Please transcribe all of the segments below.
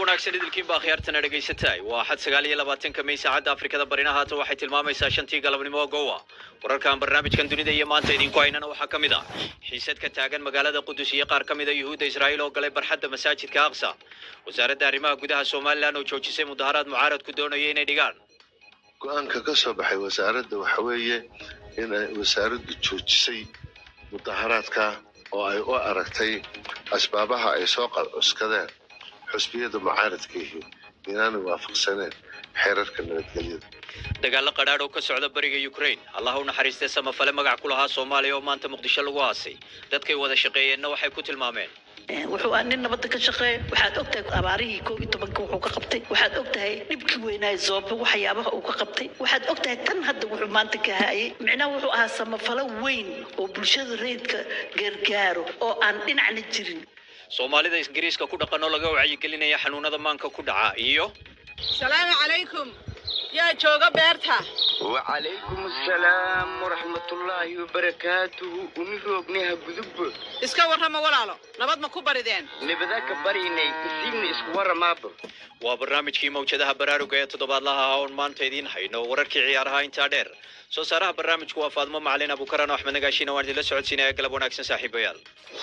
wanaagsan idilkiinba akhyaartana dhegaysataay waa axad sagaal iyo labaatanka may saacadda afrikada barina haatan waxay tilmaamaysaa shantii galabnimo gowa wararkan barnaamijkan dunida iyo maanta idinku haynana waxaa ka mid ah xiisad ka taagan magaalada qudus iyo qaar ka mid a yuhuudda israa'iil oo galay barxadda masaajidka aqsa wasaaradda arrimaha gudaha somalilan oo joojisay mudaharaad mucaaradku doonaya inay dhigaan go-aanka ka soo baxay wasaaradda waxa weeye in ay wasaaraddu joojisay mudaharaadka oo ay u aragtay asbaabaha ay soo qalcuskadeen xusbiyada mucaaradkaihi inaanay waafaqsaneen xeerarka nabadgelyada dagaalo qadhaadh oo ka socda bariga ukraine allah u naxariistay samafale magac ku lahaa soomaaliya oo maanta muqdisho lagu aasay dadkay wada shaqeeyeenna waxay ku tilmaameen wuxuu ah nin nabadda ka shaqeeya waxaad ogtahay abaarihii koob iyo tobanka wuxuu ka qabtay waxaad ogtahay dhibkii weynaaye zoobe waxyaabaha uu ka qabtay waxaad ogtahay tan hadda wuxuu maanta ka hayay micnaha wuxuu ahaa samafalo weyn oo bulshada rayidka gargaaro oo aan dhinacna jirin soomaalida ingiriiska ku dhaqan oo laga wacyigelinaya xanuunada maanka ku dhaca iyo salaamu calaykum yaa jooga beerta wacalaykum asalaam waraxmatullaahi wabarakaatuhu uni roognaha gudubbo iska warrama walaalo nabad ma ku barideen nibada ka baryaynay isiibna isku waramaabo waa barnaamijkii mawjadaha baraaruga ee toddobaadlaha ah oon maanta idiin hayno wararkii ciyaaraha intaa dheer soo saaraha barnaamijku waa faadmo macalin abukaran oo axmed nagaashiina waan idinla socodsiinaya galab wanaagsan saaxiibayaal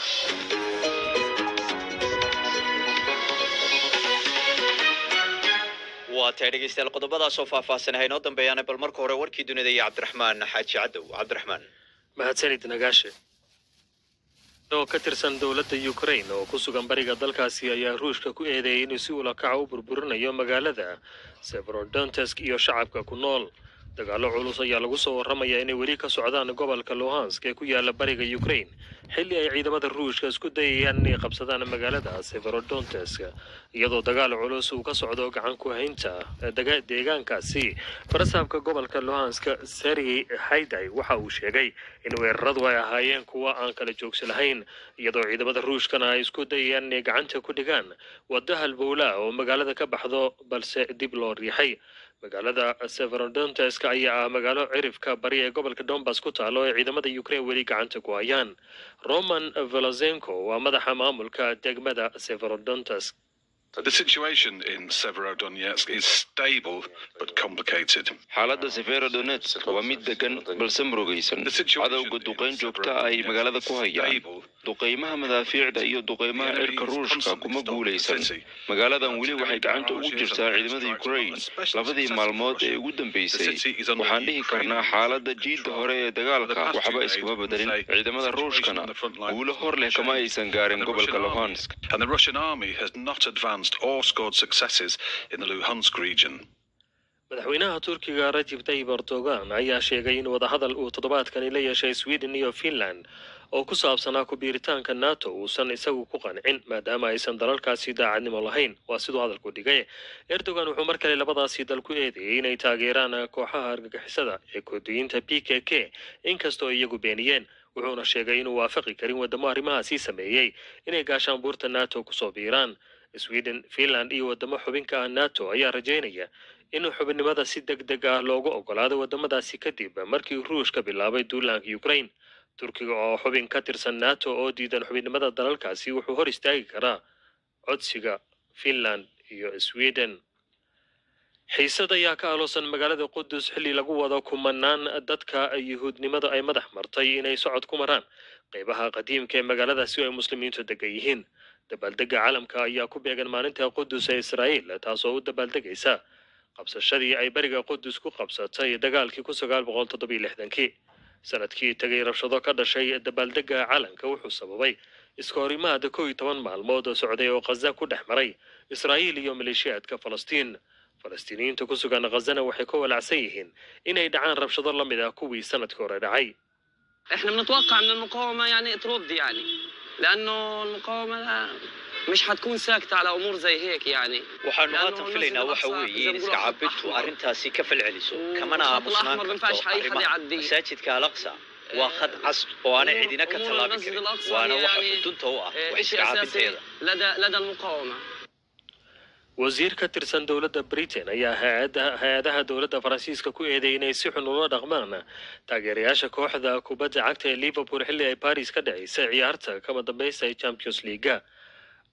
waa tahay dhegeystayaal qodobadaas oo faahfaahsan haynoo dambeeyaana bal marka hore warkii dunida iyo cabdiraxmaan xaaji cadow cabdiraxmaan mahadsanid nagaashe oo ka tirsan dowladda ukraine oo ku sugan bariga dalkaasi ayaa ruushka ku eedeeyay inuu si ulakaca u burburinayo magaalada severodontesk iyo shacabka ku nool dagaallo culus ayaa lagu soo warramayaa inay weli ka socdaan gobolka luhansk ee ku yaala bariga ukraine xilli ay ciidamada ruushka isku dayayaan inay qabsadaan magaalada severodontesk iyadoo dagaal culus uu ka socdo gacan ku haynta deegaankaasi farasaabka gobolka luhansk sergey hayday waxa uu sheegay in weeraradu ay ahaayeen kuwa aan kala joogsi lahayn iyadoo ciidamada ruushkana ay isku dayayaan inay gacanta ku dhigaan wadda halbowla oo magaalada ka baxdo balse dib loo riixay magaalada severodontesk ayaa ah magaalo cirifka bari ee gobolka donbas ku taalo ee ciidamada ukraine weli gacanta ku hayaan roman velozenko waa madaxa maamulka degmada severodontesk The situation in Severodonetsk is stable but complicated. xaaladda severodonetsk waa mid degan balse murugaysan cadowga duqayn joogta ay magaalada ku hayaan duqaymaha madaafiicda iyo duqaymaha cirka ruushka kuma guulaysan magaaladan weli waxay gacanta ugu jirtaa ciidamada ukraine labadii maalmood ee ugu dambeysay waxaan dhihi karnaa xaaladda jiidda hore ee dagaalka waxba iskuma bedelin ciidamada ruushkana guulo hor leh kama aysan gaarin gobolka luhansk And the Russian army has not advanced or scored successes in the Luhansk region. madaxweynaha turkiga rajib tayyib erdogan ayaa sheegay in wadahadal uu toddobaadkani la yeeshay sweden iyo finland oo ku saabsanaa ku biiritaanka nato uusan isagu ku qancin maadaama aysan dalalkaasi daacadnimo lahayn waa siduu hadalku dhigay erdogan wuxuu mar kale labadaasi dal ku eedeeyey inay taageeraan kooxaha argagixisada ee koodiyiinta p k k inkastoo iyagu beeniyeen wuxuuna sheegay inuu waafaqi karin wadamo arrimahaasi sameeyey inay gaashaanbuurta nato kusoo biiraan sweden finland iyo wadamo xubinka ah nato ayaa rajaynaya in xubinnimada si deg deg ah loogu ogolaado wadamadaasi kadib markii ruushka bilaabay duulaanka ukraine turkiga oo xubin ka tirsan nato oo diidan xubinnimada dalalkaasi wuxuu hor istaagi karaa codsiga finland iyo sweden xiisad ayaa ka aloosan magaalada qudus xilli lagu wado kumanaan dadka yuhuudnimada ay madax martay inay socod ku maraan qaybaha qadiimka ee magaaladaasi oo ay muslimiintu degan yihiin dabaaldega caalamka ayaa ku beegan maalinta qudus ee israa'iil taasoo u dabaaldegaysa qabsashadii ay beriga qudus ku qabsatay dagaalkii ku sagaal boqol toddobiyo lixdankii sanadkii tegay rabshado ka dhashay dabaaldega caalanka wuxuu sababay iska horimaada kow iyo toban maalmood oo socday oo khaza ku dhex maray israa'iil iyo maleeshiyaadka falastiin falastiiniyiinta ku sugan khazana waxay ka walacsan yihiin inay dhacaan rabshado la mid ah kuwii sanadkii hore dhacay احنا بنتوقع من المقاومه يعني ترد يعني لانه المقاومه مش حتكون ساكته على امور زي هيك يعني waxaanu haatan filaynaa waxa weeye in iska cabintu arrintaasi ka falceliso kamana aamusnaan karto arrimaha masaajidka alaqsa waa khad cas oo aanay cidina ka tallaabi karin waana waxa xudunta u ah wax iska cabinteeda لدى لدى المقاومه wasiir ka tirsan dowladda britain ayaa hay-ada hay-adaha dowladda faransiiska ku eedeeyay inay si xun ula dhaqmaan taageerayaasha kooxda kubadda cagta ee liverpool xilli ay paris ka dhaceysay ciyaarta kama dambaysta ee champions leaga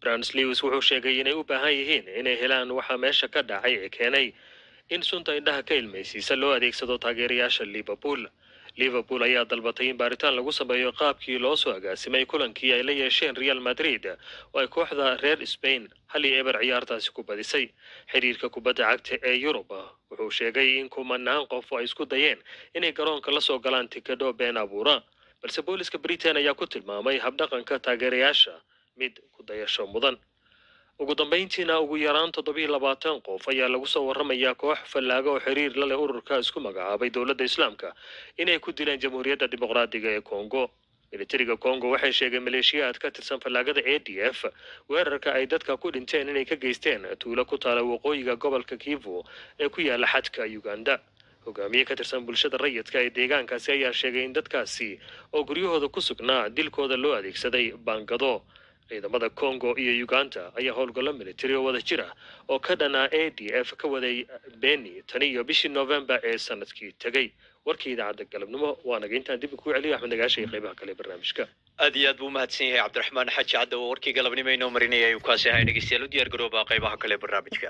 brans lewis wuxuu sheegay inay u baahan yihiin inay helaan waxa meesha ka dhacay ee keenay in sunta indhaha ka ilmaysiisa loo adeegsado taageerayaasha liverpool liverpool ayaa dalbatay in baaritaan lagu sameeyo qaabkii loo soo agaasimay kulankii ay la yeesheen real madrid oo ay kooxda reer spain hal iyo eber ciyaartaasi ku badisay xiriirka kubadda cagta ee yurub wuxuu sheegay in kumanaan qof ay isku dayeen inay garoonka la soo galaan tikadho been abuura balse booliska britain ayaa ku tilmaamay habdhaqanka taageerayaasha mid ku dayasho mudan ugu dambayntiina ugu yaraan toddobiyo labaatan qof ayaa lagu soo warramayaa koox fallaago oo xiriir la leh ururka isku magacaabay dowladda islaamka inay ku dileen jamhuuriyadda dimuqraadiga ee congo militariga congo waxay sheegeen maleeshiyaad ka tirsan fallaagada a d f weerarka ay dadka ku dhinteen inay ka geysteen tuulo ku taala waqooyiga gobolka kivu ee ku yaala xadka uganda hogaamiye ka tirsan bulshada rayidka ee deegaankaasi ayaa sheegay in dadkaasi oo guryahooda ku sugnaa dilkooda loo adeegsaday baangado ciidamada congo iyo uganda ayaa howlgallo militari oo wada jir ah oo ka dhanaa a d f ka waday beni tani iyo bishii november ee sanadkii tegey warkii idaacadda galabnimo waanaga intaan dib kuu celiyo axmed nagaasha iyo qaybaha kale ee barnaamijka aad iyo aad buu umahadsan yahay cabdiraxmaan xaji cadda oo warkii galabnimo inoo marinaya ayuu kaasi ahay dhegeystayaal u diyaar garooba qaybaha kale ee barnaamijka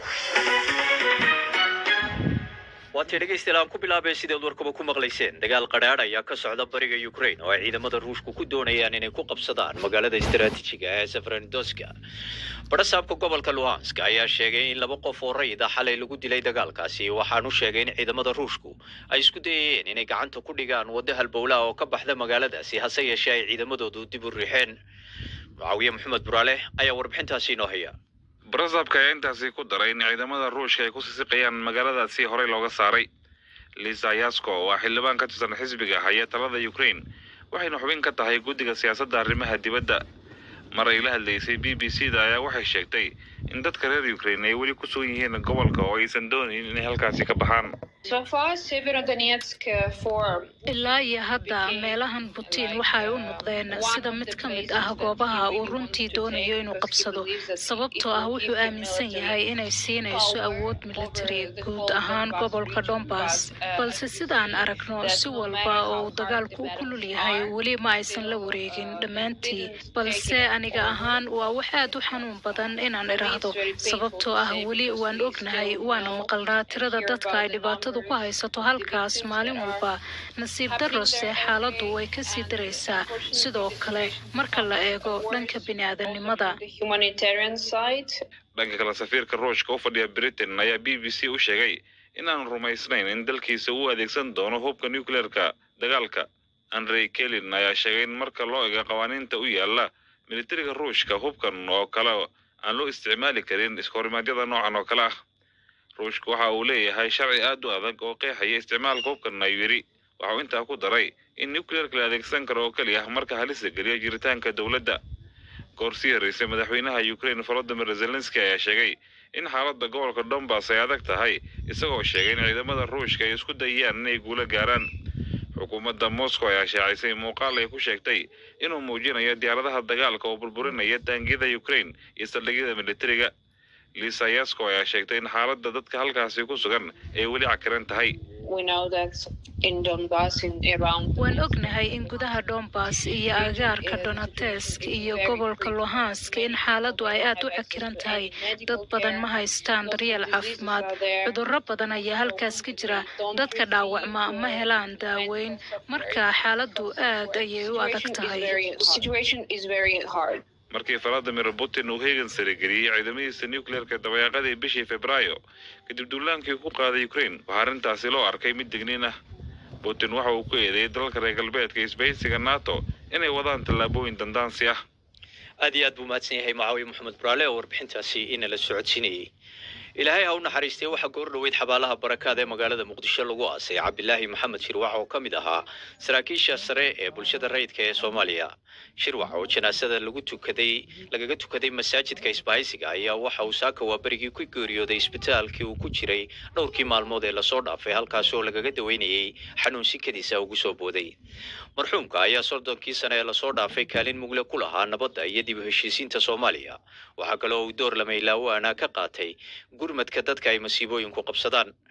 waatay dhegeystayaal aan ku bilaabay sideed warkaba ku maqlayseen dagaal qadhaadh ayaa ka socda bariga ukraine oo ay ciidamada ruushku ku doonayaan inay ku qabsadaan magaalada istaraatiijiga ee sefranidoska barasaabka gobolka luhansk ayaa sheegay in laba qof oo rayid ah xalay lagu dilay dagaalkaasi waxaanu sheegay in ciidamada ruushku ay isku dayayeen inay gacanta ku dhigaan waddo halbowlaha oo ka baxda magaaladaasi hase yeeshee ay ciidamadoodu dib u riixeen mucaawiye maxamed buraale ayaa warbixintaasi inoo haya barasaabka ayaa intaasi ku daray in ciidamada ruushka ay ku sisiqayaan magaaladaasi horey looga saaray lisa yasko waa xildhibaan ka tirsan xisbiga haya talada ukraine waxayna xubin ka tahay guddiga siyaasadda arrimaha dibadda mar ay la hadlaysay b b c da ayaa waxay sheegtay in dadka reer ukraine ay weli ku sugan yihiin gobolka oo aysan doonayn inay halkaasi ka baxaan ilaa iyo hadda meelahan butiin waxa ay u noqdeen sida mid ka mid ah goobaha uu runtii doonayo inuu qabsado sababtoo ah wuxuu aaminsan yahay inay siinayso awood militari guud ahaan gobolka donbass balse sidaan aragno si walba oo uu dagaalku u kulul yahay weli ma aysan la wareegin dhammaantii balse aniga ahaan waa wax aad u xanuun badan inaan idhaahdo sababtoo ah weli waan ognahay waana maqalnaa tirada dadka ay dhibaatadu ku haysato halkaas maalin walba nasiib darrose xaaladdu way ka sii daraysaa sidoo kale marka la eego dhanka bini'aadanimada dhanka kale safiirka ruushka u fadhiya britain ayaa b b c u sheegay in aanu rumaysnayn in dalkiisa uu adeegsan doono hubka nucleerka dagaalka andrey kelin ayaa sheegay in marka loo ego qawaaniinta u yaala militariga ruushka hubkan oo kale aan loo isticmaali karin iskahorimadyada noocan oo kale ah ruushka waxa uu leeyahay sharci aad u adag oo qeexaya isticmaalka hubkan ayuu yidhi waxauu intaa ku daray in nucleerka la adeegsan karo oo keliya marka halisa geliyo jiritaanka dowladda goor sii horreysay madaxweynaha ukraine volodimir zelenski ayaa sheegay in xaaladda gobolka donbass ay adag tahay isagoo sheegay in ciidamada ruushka ay isku dayayaan inay guulo gaaraan xukuumadda moscow ayaa shaacisay muuqaal ay ku sheegtay inuu muujinayo diyaaradaha dagaalka oo burburinaya taangiyada ukraine iyo saldhigyada militariga lisa yasko ayaa sheegtay in xaaladda dadka halkaasi ku sugan ay weli cakiran tahay waan ognahay in gudaha donbass iyo agaarka donatesk iyo gobolka luhansk in xaaladdu ay aad u cakiran tahay dad badan ma haystaan daryeel caafimaad cudurro badan ayaa halkaas ka jira dadka dhaawacma ma helaan daaweyn marka xaaladdu aad ayay u adag tahay markii valadimir putin uu heegan sarageliyey ciidamadiisa nucleerka dabayaaqadii bishii febraayo kadib duulaankii ku qaaday ukraine waxaa arrintaasi loo arkay mid digniin ah putin waxa uu ku eedeeyey dalalka reer galbeedka isbahaysiga nato inay wadaan tallaabooyin dandaansi ah aad iyo aad buu mahadsan yahay mucaawiye maxamed buraale oo warbixintaasi inala socodsiinayey ilaahay ha u naxariistay waxaa goor dhoweyd xabaalaha barakaad ee magaalada muqdisho lagu aasay cabdilaahi maxamed shirwac oo ka mid ahaa saraakiisha sare ee bulshada rayidka ee soomaaliya shirwac oo janaasada lagu tukaday lagaga tukaday masaajidka isbahaysiga ayaa waxa uu saaka waaberigii ku geeriyooday isbitaalkii uu ku jiray dhowrkii maalmood ee lasoo dhaafay halkaas oo lagaga daweynayey xanuun sikadiisa ugu soo booday marxuumka ayaa soddonkii sane ee lasoo dhaafay kaalin mugle ku lahaa nabadda iyo dib u heshiisiinta soomaaliya waxaa kale oo uu door lamaylawaana ka qaatay gurmadka dadka ay masiibooyinku qabsadaan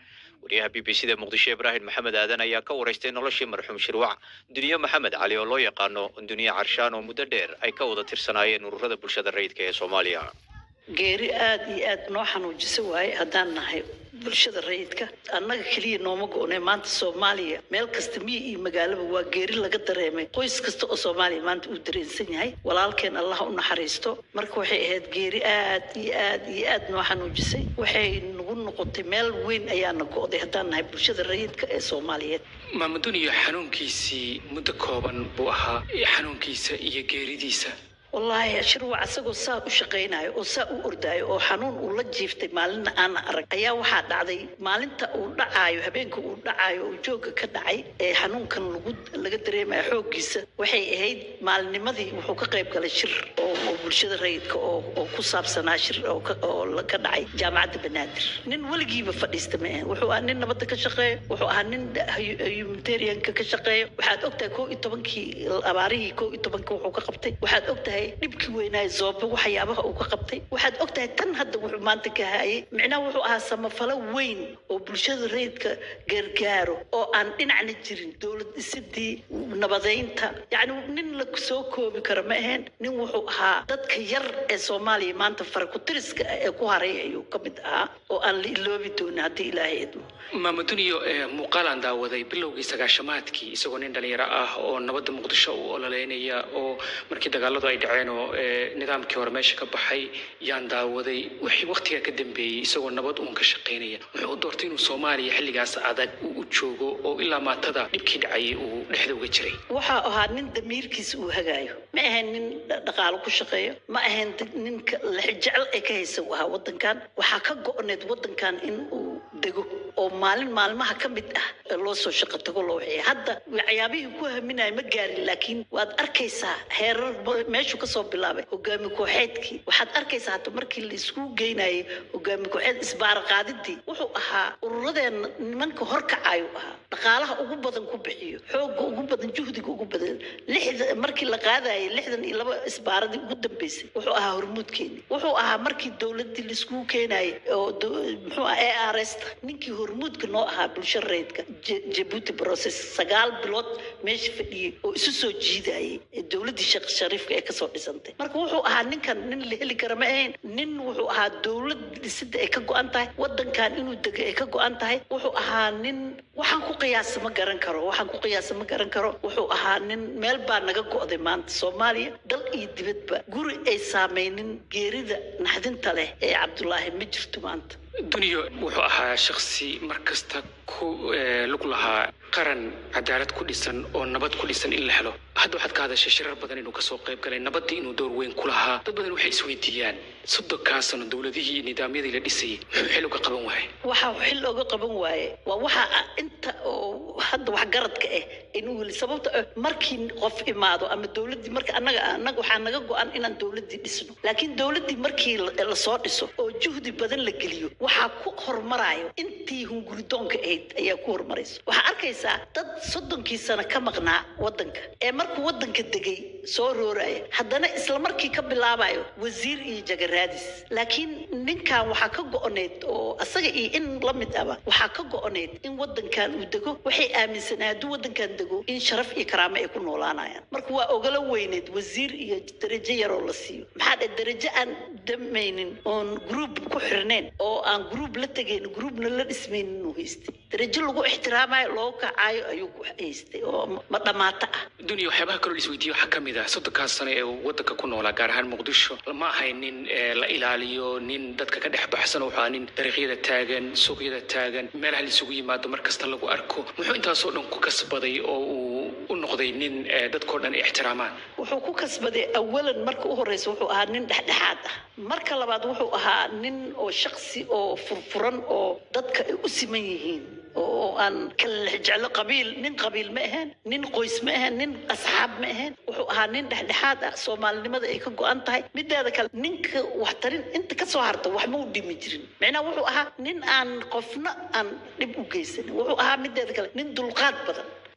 wariyaha b b c da muqdisho ibraahim maxamed aadan ayaa ka waraystay noloshii marxuum shirwac duniye maxamed cali oo loo yaqaano duniye carshaan oo muddo dheer ay ka wada tirsanaayeen ururada bulshada rayidka ee soomaaliya geeri aada iyo aada noo xanuujisa waaye haddaan nahay bulshada rayidka annaga keliya nooma go-nay maanta soomaaliya meel kasta miyi iyo magaalaba waa geeri laga dareemay qoys kasta oo soomaaliya maanta uu dareensan yahay walaalkeen allah u naxariisto marka waxay ahayd geeri aad iyo aad iyo aad noo xanuujisay waxay nagu noqotay meel weyn ayaana go-day haddaan nahay bulshada rayidka ee soomaaliyeed maamuduniyo xanuunkiisii muddo kooban buu ahaa xanuunkiisa iyo geeridiisa wallaahi shirwac asagoo saa u shaqaynayo oo saa u ordaayo oo xanuun uu la jiiftay maalinna aana arag ayaa waxaa dhacday maalinta uu dhacaayo habeenka uu dhacaayo oo jooga ka dhacay ee xanuunkan lagu laga dareemayo xooggiisa waxay ahayd maalinimadii wuxuu ka qayb galay shir oo oo bulshada rayidka oo oo ku saabsanaa shir oo ka oo la- ka dhacay jaamacadda banaadir nin weligiiba fadhiista ma ahan wuxuu ahaa nin nabadda ka shaqeeyo wuxuu ahaa nin humanitarianka ka shaqeeyo waxaad ogtahay koo iyo tobankii abaarihii koo iyo tobanka wuxuu ka qabtay waxaad ogtahay dhibkii weynaayo zoobe waxyaabaha uu ka qabtay waxaad ogtahay tan hadda wuxuu maanta ka hayay micnaha wuxuu ahaa samafalo weyn oo bulshada rayidka gargaaro oo aan dhinacna jirin dowlad dhisidii nabadeynta yacni nin la soo koobi karo ma ahayn nin wuxuu ahaa dadka yar ee soomaaliya maanta farakutiriska ah ee ku haray ayuu ka mid ahaa oo aan la iloobi doonin haddii ilaahay idmo maamuduniyo ee muuqaalaan daawaday bilowgii sagaashamaadkii isagoo nin dhalinyaro ah oo nabadda muqdisho u ololeynaya oo markii dagaaladu ay dhaceen oo ee, nidaamkii hore meesha ka baxay yaan daawaday wixii waqtigaa ka dambeeyey isagoo nabad uun ka shaqaynaya wuxuu u doortay inuu soomaaliya xilligaas adag uu u joogo oo ilaa maatada dhibkii dhacayay uu dhexda uga jiray waxaa ahaa nin damiirkiisa uu hagaayo ma ahayn nin dha- dhaqaalo ku shaqeeyo ma ahayn di- ninka lexjecel ee ka haysa uu ahaa wadankan waxaa ka go-need wadankan in uu dego oo maalin maalmaha ka mid ah ee loo soo shaqo tago loo waxeeya hadda waxyaabihii ku haminaya ma gaarin laakiin waad arkaysaa heerar ba- meeshuu kasoo bilaabay hogaami kooxeedkii waxaad arkaysaa hadda markii la isku geynayay hogaami kooxeed isbaara qaadidii wuxuu ahaa ururadeenna nimanka horkacayu ahaa dhaqaalaha ugu badan ku bixiyo xooga ugu badan juhdiga ugu badan lixda markii la qaadayay lixdan iyo laba isbaaradii ugu dambeysay wuxuu ahaa hormuudkeeni wuxuu ahaa markii dowladii laiskugu keenayay oo do- muxuu ah a r s ta ninkii hormuudka noo ahaa bulsho rayidka Je- jabuuti process sagaal bilood meesha fadhiyey oo isu soo jiidayay ee dowladii sheekh shariifka ee kasoo dhisantay marka wuxuu ahaa ninkan nin la heli kara ma ahayn nin wuxuu ahaa dowlad dhisida ay ka go-an tahay wadankan inuu dego ay ka go-an tahay wuxuu ahaa nin waxaan ku qiyaasa ma garan karo waxaan ku qiyaasa ma garan karo wuxuu ahaa nin meel baa naga go-day maanta soomaaliya dal iyo dibadba guri ay saameynin geerida naxdinta leh ee cabdulaahi ma jirto maanta duniyo wuxuu ahaa shaksi mar kasta ku eh, lug lahaa qaran cadaalad ku dhisan oo nabad ku dhisan in la helo hadda waxaad ka hadashay shirar badan inuu kasoo qayb galay nabaddii inuu door weyn ku lahaa dad badan waxay isweydiiyaan soddonkaa sano dowladihii iyo nidaamyadii la dhisayay muxuu xil uga qaban waayay waxa xil looga qaban waaye waa waxa ah inta oo hadda wax garadka ah inuu weli sababta ah markii qof imaado ama dowladdii marka annaga annaga waxaa naga go-an inaan dowladdii dhisno laakiin dowladdii markii la- lasoo dhiso oo juhdi badan la geliyo waxaa ku hormarayo intii hunguridoonka ahayd ayaa ku hormarayso waxaa arkaysaa dad soddonkii sano ka maqnaa wadanka ee markuu wadanka degay soo rooraya haddana isla markii ka bilaabayo wasiir iyo jagaraadis laakiin ninkan waxaa ka go-oneyd oo asaga iyo in la mid aba waxaa ka go-oneyd in wadankan uu dego waxay aaminsanaa hadduu wadankan dego in sharaf iyo karaamo ay ku noolaanayaan marka waa ogala weyneyd wasiir iyo darajo yaroo la siiyo maxaa dhe darajo aan damaynin oon group ku xirnayn oo aan group la tegayn groupna la dhismaynin inuu haystay darajo lagu ixtiraamayo loogu kacaayo ayuu ku haystay oo ma- ma dhamaato ah duniya waxyaabaha kaloo la isweydiiyo waxaa ka mid ah soddonkaas sano ee uu wadanka ku noolaa gaar ahaan muqdisho ma ahayn nin eh, la ilaaliyo nin dadka ka dhex baxsan wuxuu ahaa nin dariiqyada taagan suuqyada taagan meelaha la isugu yimaado mar kasta lagu arko muxuu intaasoo dhan ku kasbaday oo uu u noqday nin eh, dadkoo dhan ay ixtiraamaan wuxuu ku kasbaday awalan marka u horeysa wuxuu ahaa nin dhexdhexaad ah marka labaad wuxuu ahaa nin oo shaksi oo furfuran oo dadka ay u siman yihiin oo oo aan kala jeclo qabiil nin qabiil ma ahayn nin qoys ma ahayn nin asxaab ma ahayn wuxuu ahaa nin dhexdhexaad ah soomaalinimada ay ka go-an tahay mideeda kale ninka waxtarin inta kasoo harta wax ma u dhimi jirin micnaha wuxuu ahaa nin aan qofna aan dhib u geysanin wuxuu ahaa mideeda kale nin dulqaad badan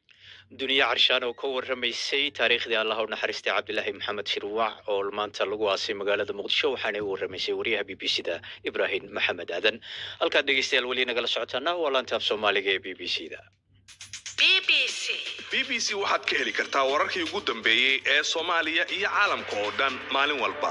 duniya carshaan oo ka warramaysay taariikhdii allah u naxariistay cabdilaahi maxamed shirwac oo maanta lagu aasay magaalada muqdisho waxaana u warramaysay wariyaha b b c da ibraahim maxamed aadan halkaad dhegeystayaal weli nagala socotaana waa laantaaf soomaaliga ee b b c da b b c waxaad ka heli kartaa wararkii ugu dambeeyey ee soomaaliya iyo caalamka oo dhan maalin walba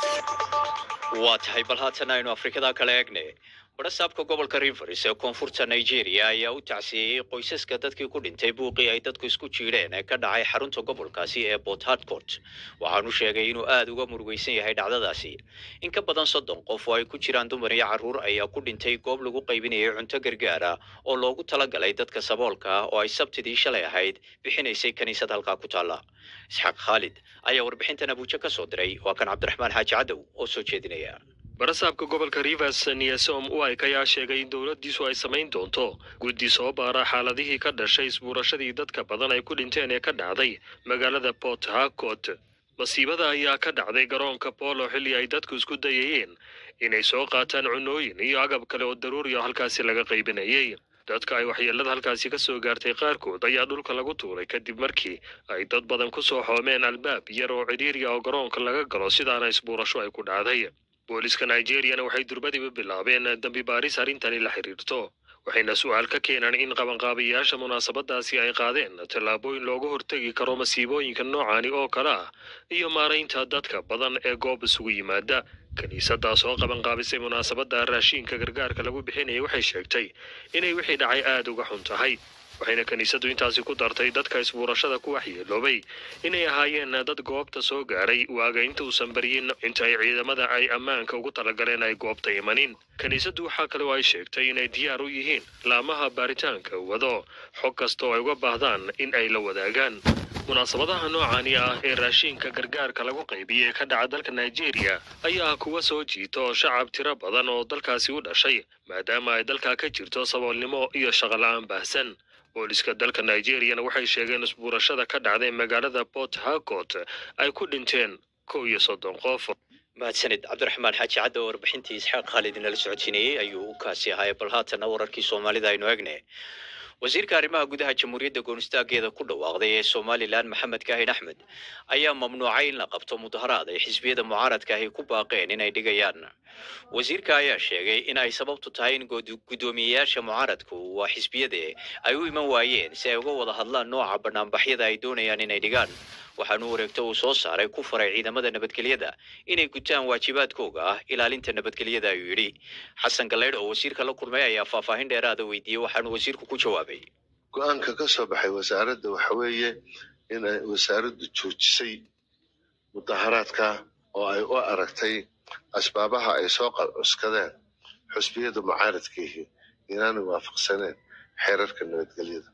waa tahay bal haatan aynu afrikada kala eegne barasaabka gobolka rivers ee koonfurta nigeria ayaa u tacsiyeeyey qoysaska dadkii ku dhintay buuqii ay dadku isku jiidheen ee ka dhacay xarunta gobolkaasi ee port harcourt waxaanu sheegay inuu aada uga murugaysan yahay dhacdadaasi in ka badan soddon qof oo ay ku jiraan dumar iyo carruur ayaa ku dhintay goob lagu qaybinayay cunto gargaara oo loogu talagalay dadka saboolka ah oo ay sabtidii shalay ahayd bixinaysay kiniisad halkaa ku taalla isxaaq khaalid ayaa warbixintan abuujo ka soo diray waa kan cabdiraxmaan xaaji cadow oo soo jeedinaya barasaabka gobolka rivers niyasom uayk ayaa sheegay in dowladdiisu ay samayn doonto guddi soo baara xaaladihii ka dhashay isbuurashadii dadka badan ay ku dhinteen ee ka dhacday magaalada port harcourt masiibada ayaa ka dhacday garoonka polo xilli ay dadku isku dayayeen inay soo qaataan cunooyin iyo agab kale oo daruuri ah halkaasi laga qaybinayay dadka ay waxyeelada halkaasi ka soo gaartay qaarkood ayaa dhulka lagu tuuray kadib markii ay dad badan ku soo xoomeen albaab yar oo cidhiiriya oo garoonka laga galo sidaana isbuurasho ay ku dhacday booliska nigeriyana waxay durbadiba bilaabeen dambi baaris arrintani la xiriirto waxayna su-aal ka keenaan in qabanqaabayaasha munaasabadaasi ay qaadeen tallaabooyin looga hortegi karo masiibooyinka noocani oo kale ah iyo maaraynta dadka badan ee goob isugu yimaada kiniisadaas oo qabanqaabisay munaasabadda raashiinka gargaarka lagu bixinayay waxay sheegtay inay wixii dhacay aada uga xun tahay waxayna kiniisadu intaasi ku dartay dadka isbuurashada ku waxyeeloobay inay ahaayeen dad goobta soo gaaray waaga inta uusan baryin inta ay ciidamada ay ammaanka ugu talagaleen ay goobta imanin kiniisaddu waxaa kale oo ay sheegtay inay diyaar u yihiin laamaha baaritaanka wado xog kasta oo ay uga baahdaan in ay la wadaagaan munaasabadaha noocani ah ee raashiinka gargaarka lagu qaybiyey ka dhaca dalka nigeria ayaa kuwa soo jiito shacab tiro badan oo dalkaasi u dhashay maadaama ay dalkaa ka jirto saboolnimo iyo shaqola-aan baahsan booliska dalka nigeriyana waxay sheegeen isbuurashada ka dhacday magaalada port harcourt ay ku dhinteen kow iyo soddon qof mahadsanid cabdiraxmaan xaaji cadda oo warbixintii isxaaq khaalid inala socodsiinayey ayuu u kaasi ahaay bal haatana wararkii soomaalida aynu egne wasiirka arrimaha gudaha jamhuuriyadda goonistaageeda ku dhawaaqday ee somalilan maxamed kaahin axmed ayaa mamnuucay in la qabto mudaharaad ay xisbiyada mucaaradka ahi ku baaqeen inay dhigayaan wasiirka ayaa sheegay in ay sababtu tahay in guddoomiyeyaasha mucaaradku waa xisbiyade ay u iman waayeen si ay uga wada hadlaan nooca banaanbaxyada ay doonayaan inay dhigaan waxaanu wareegto uu soo saaray ku faray ciidamada nabadgelyada inay gutaan waajibaadkooga ah ilaalinta nabadgelyada ayuu yidhi xasan galeydh oo wasiirka la kulmay ayaa faahfaahin dheeraada weydiiyey waxaanu wasiirku ku jawaabay go-aanka ka soo baxay wasaaradda waxa weeye in ay wasaaraddu joojisay mudaharaadka oo ay u aragtay asbaabaha ay soo qalcuskadeen xusbiyada mucaaradkiihi inaanay waafaqsaneen xeerarka nabadgelyada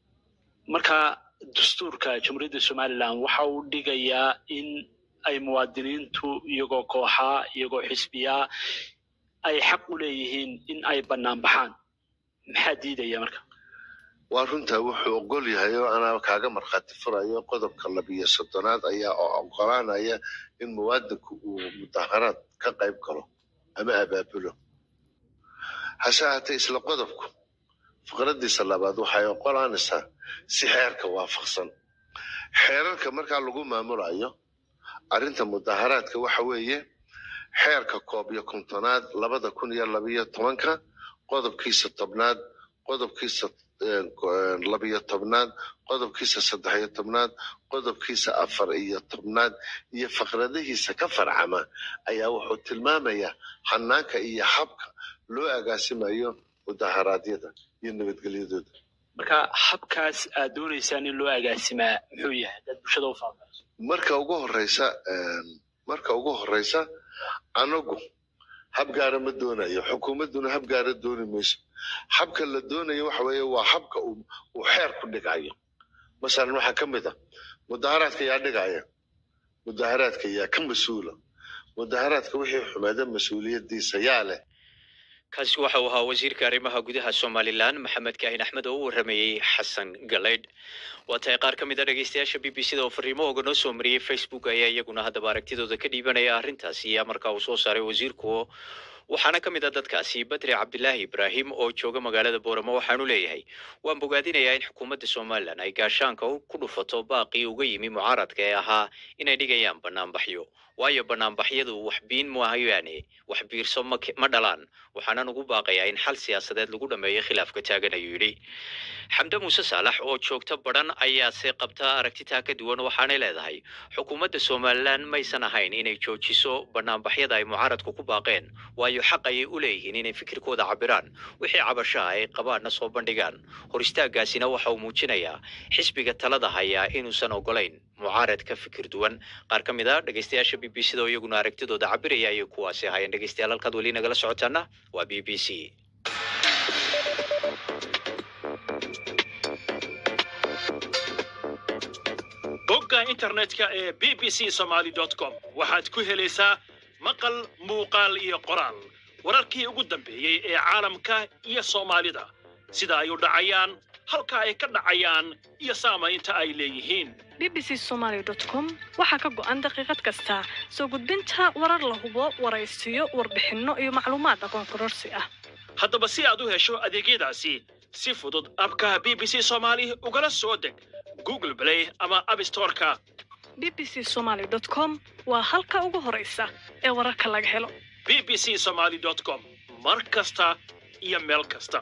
marka dastuurka jamhuuriyadda somalilan waxa uu dhigayaa in ay muwaadiniintu iyagoo kooxaa iyagoo xisbiyaa ay xaq u leeyihiin in ay bannaan baxaan maxaa diidaya marka waa runtaa wuxuu ogol yahay oo anaa kaaga markhaati furayo qodobka labiyo soddonaad ayaa oo ogolaanaya in muwaadinku uu mudaharaad ka qayb galo ama abaabulo hase haatee isla qodobku fikradiisa labaad waxay ogolaanaysaa si xeerka waafaqsan xeerarka markaa lagu maamulayo arrinta mudaharaadka waxa weeye xeerka koob iyo kontonaad labada kun iyo labiyo tobanka qodobkiisa tobnaad qodobkiisa labiyo tobnaad qodobkiisa saddex iyo tobnaad qodobkiisa afar iyo tobnaad iyo faqradihiisa ka farcama ayaa wuxuu tilmaamayaa hanaanka iyo habka loo agaasimayo mudaharaadyada iyo nabadgelyadooda marka habkaas aad doonaysaan in loo agaasimaa muxuu yahay dad bulshada u faafayso marka ugu horeysa marka ugu horeysa anagu hab gaara ma doonayo xukuumadduna hab gaara dooni mayso habka la doonayo waxa weeye waa habka uu xeer ku dhigayo masalan waxaa ka mid a mudaharaadka yaa dhigaya mudaharaadka yaa ka mas-uula mudaharaadka wixii xumeeda mas-uuliyadiisa yaa leh kaasi waxa uu ahaa wasiirka arrimaha gudaha somalilan maxamed kaahin axmed oo u waramayey xasan galeydh waa tahay qaar ka mid a dhegeystayaasha b b c da oo fariimahooga noo soo mariyey facebook ayaa iyaguna haddaba aragtidooda ka dhiibanaya arrintaasi iyo markaa uu soo saaray wasiirku waxaana ka mid a dadkaasi badri cabdilaahi ibraahim oo jooga magaalada booramo waxaanu leeyahay waan bogaadinayaa in xukuumadda somalilan ay gaashaanka ku dhufato baaqii uga yimi mucaaradka ee ahaa inay dhigayaan banaanbaxyo waayo banaanbaxyadu wax biin maahayaane wax biirso ma ke- ma dhalaan waxaanan ugu baaqayaa in xal siyaasadeed lagu dhameeyo khilaafka taagan ayuu yidhi xamde muuse saalax oo joogta badhan ayaase qabta aragtitaa ka duwan waxaanay leedahay xukuumadda somalilan maysan ahayn inay joojiso banaanbaxyada ay mucaaradku ku baaqeen waayo xaq ayay u leeyihiin inay fikirkooda cabiraan wixii cabashaha ay qabaanna soo bandhigaan hor istaagaasina waxa uu muujinayaa xisbiga talada hayaa inuusan ogolayn mucaarad ka fikir duwan qaar ka mid a dhegeystayaasha b b c da oo iyaguna aragtidooda cabiraya ayay kuwaasi ahaayeen dhegeystayaal halkaad weli nagala socotaana waa b b c bogga internetka ee b b c somaly com waxaad ku helaysaa maqal muuqaal iyo qoraal wararkii ugu dambeeyey ee caalamka iyo soomaalida sida ay u dhacayaan halka ay ka dhacayaan iyo saamaynta ay leeyihiin bbc somaly com waxaa ka go'an daqiiqad kasta soo gudbinta warar la hubo waraysiyo warbixinno iyo macluumaad aqoon kororsi ah haddaba si aad u hesho adeegyadaasi si fudud abka b b c somaali ugala soo deg google play ama abstoreka bbc somaly com waa halka ugu horaysa ee wararka laga helo b b c somaly com mar kasta iyo meel kasta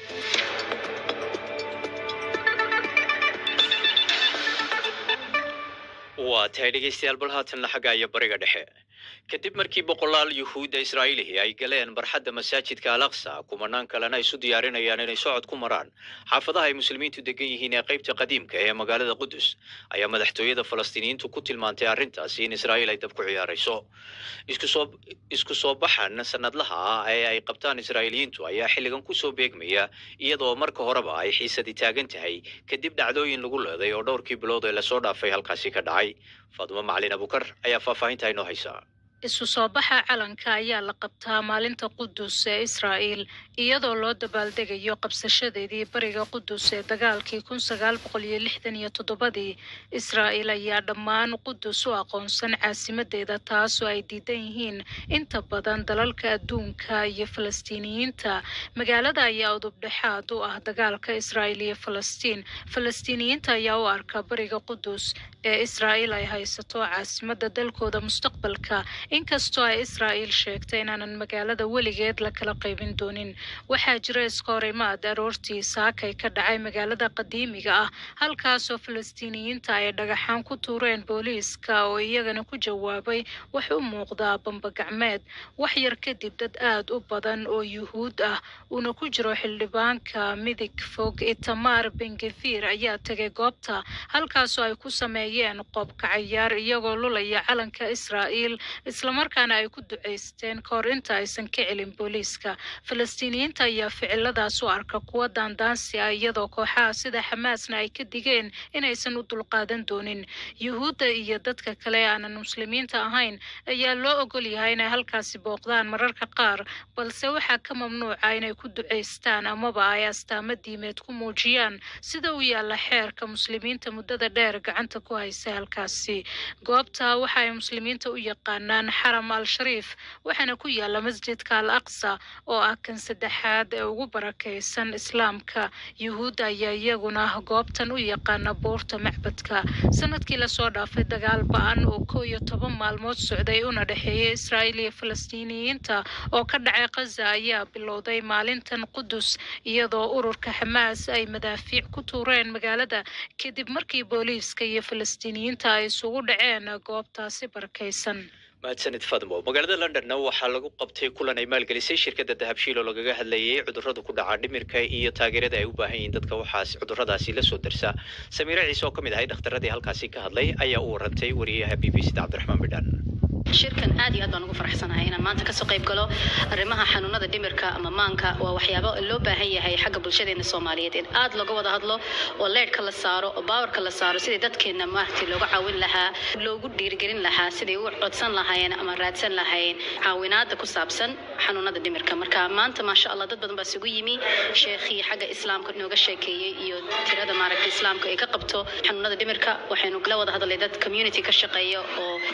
waa tahay dhegeystayaal bal haatanna xagga iyo bariga dhexe kadib markii boqolaal yuhuudda israa'iilihi ay galeen barxadda masaajidka al aqsa kumanaan kalena isu diyaarinayaan inay socod ku maraan xaafadaha ay muslimiintu degan yihiin ee qaybta qadiimka ee magaalada qudus ayaa madaxtooyada falastiiniyiintu ku tilmaantay arrintaasi in israa'iil ay dab ku ciyaarayso isku soo isku soo baxan sanadlaha ah ee ay qabtaan israa'iiliyiintu ayaa xilligan kusoo beegmaya iyadoo marka horeba ay xiisadi taagan tahay kadib dhacdooyin lagu leeday oo dhowrkii bilood ee lasoo dhaafay halkaasi ka dhacay faadimo macalin abukar ayaa faahfaahinta inoo haysa isu soo baxa calanka ayaa la qabtaa maalinta qudus ee israa'iil iyadoo loo dabaaldegayo qabsashadeedii bariga qudus ee dagaalkii kun sagaal boqol iyo lixdan iyo toddobadii israa'iil ayaa dhammaan qudus u aqoonsan caasimadeeda taasoo ay diidan yihiin inta badan dalalka adduunka iyo falastiiniyiinta magaalada ayaa udubdhexaad u ah dagaalka israa'iil iyo falastiin falastiiniyiinta ayaa u arka bariga qudus ee israa'iil ay haysato caasimada dalkooda mustaqbalka inkastoo ay israa'iil sheegtay inaanan magaalada weligeed la kala qaybin doonin waxaa jira iskoorimaad aroortii saakay ka dhacay magaalada qadiimiga ah halkaasoo falastiiniyiinta ay dhagaxaan ku tuureen booliiska oo iyagana ku jawaabay wax u muuqdaa bambagacmeed wax yar kadib dad aad u badan oo yuhuud ah uuna ku jiro xildhibaanka midig fog itamar bengefir ayaa tegay goobta halkaasoo ay ku sameeyeen qoobka cayaar iyagoo lulaya calanka israa'iil islamarkaana ay ku ducaysteen ka hor inta aysan ka celin booliiska falastiiniyiinta ayaa ficiladaas u arka kuwa daandaansi ah iyadoo kooxaha sida xamaasna ay ka digeen inaysan u dulqaadan doonin yuhuudda iyo dadka kale ee aanan muslimiinta ahayn ayaa loo ogol yahay inay halkaasi booqdaan mararka qaar balse waxaa ka mamnuuca inay ku ducaystaan amaba ay astaamo diimeed ku muujiyaan sida u yaalla xeerka muslimiinta muddada dheer gacanta ku haysa halkaasi goobta waxa ay muslimiinta u yaqaanaan xaram al shariif waxaana ku yaalla masjidka al aqsa oo ah kan saddexaad ee ugu barakaysan islaamka yuhuudda ayaa iyaguna goobtan u yaqaana buurta macbadka sanadkii lasoo dhaafay dagaal ba-an oo kow iyo toban maalmood socday una dhexeeyay israa'iil iyo falastiiniyiinta oo ka dhacay khaza ayaa bilowday maalintan qudus iyadoo ururka xamaas ay madaafiic ku tuureen magaalada kadib markii booliiska iyo falastiiniyiinta ay isugu dhaceen goobtaasi barakaysan mahadsanid fadmo magaalada londonna waxaa lagu qabtay kulan ay maalgelisay shirkadda dahabshiil oo lagaga hadlayay cudurrada ku dhaca dhimirka iyo taageerada ay u baahan yihiin dadka waxaas cudurradaasi la soo darsa samiire ciise oo ka mid ahay dhakhtaradii halkaasi ka hadlay ayaa u warantay wariyaha b b c da cabdiraxmaan bidhaan shirkan aad iyo aad baan ugu faraxsanahay inaan maanta kasoo qayb galo arrimaha xanuunada dhimirka ama maanka waa waxyaabo loo baahan yahay xagga bulshadeena soomaaliyeed in aad looga wada hadlo oo leedhka la saaro oo baawarka la saaro sidii dadkeena maaragtay looga caawin lahaa loogu dhiirigelin lahaa sidii u codsan lahaayeen ama raadsan lahaayeen caawinaada ku saabsan xanuunada dhimirka marka maanta maasha allah dad badan baa isugu yimi sheekhii xagga islaamka nooga sheekeeyey iyo tirada maaragtay islaamka ay ka qabto xanuunada dhimirka waxaynu la wada hadlay dad community ka shaqeeya oo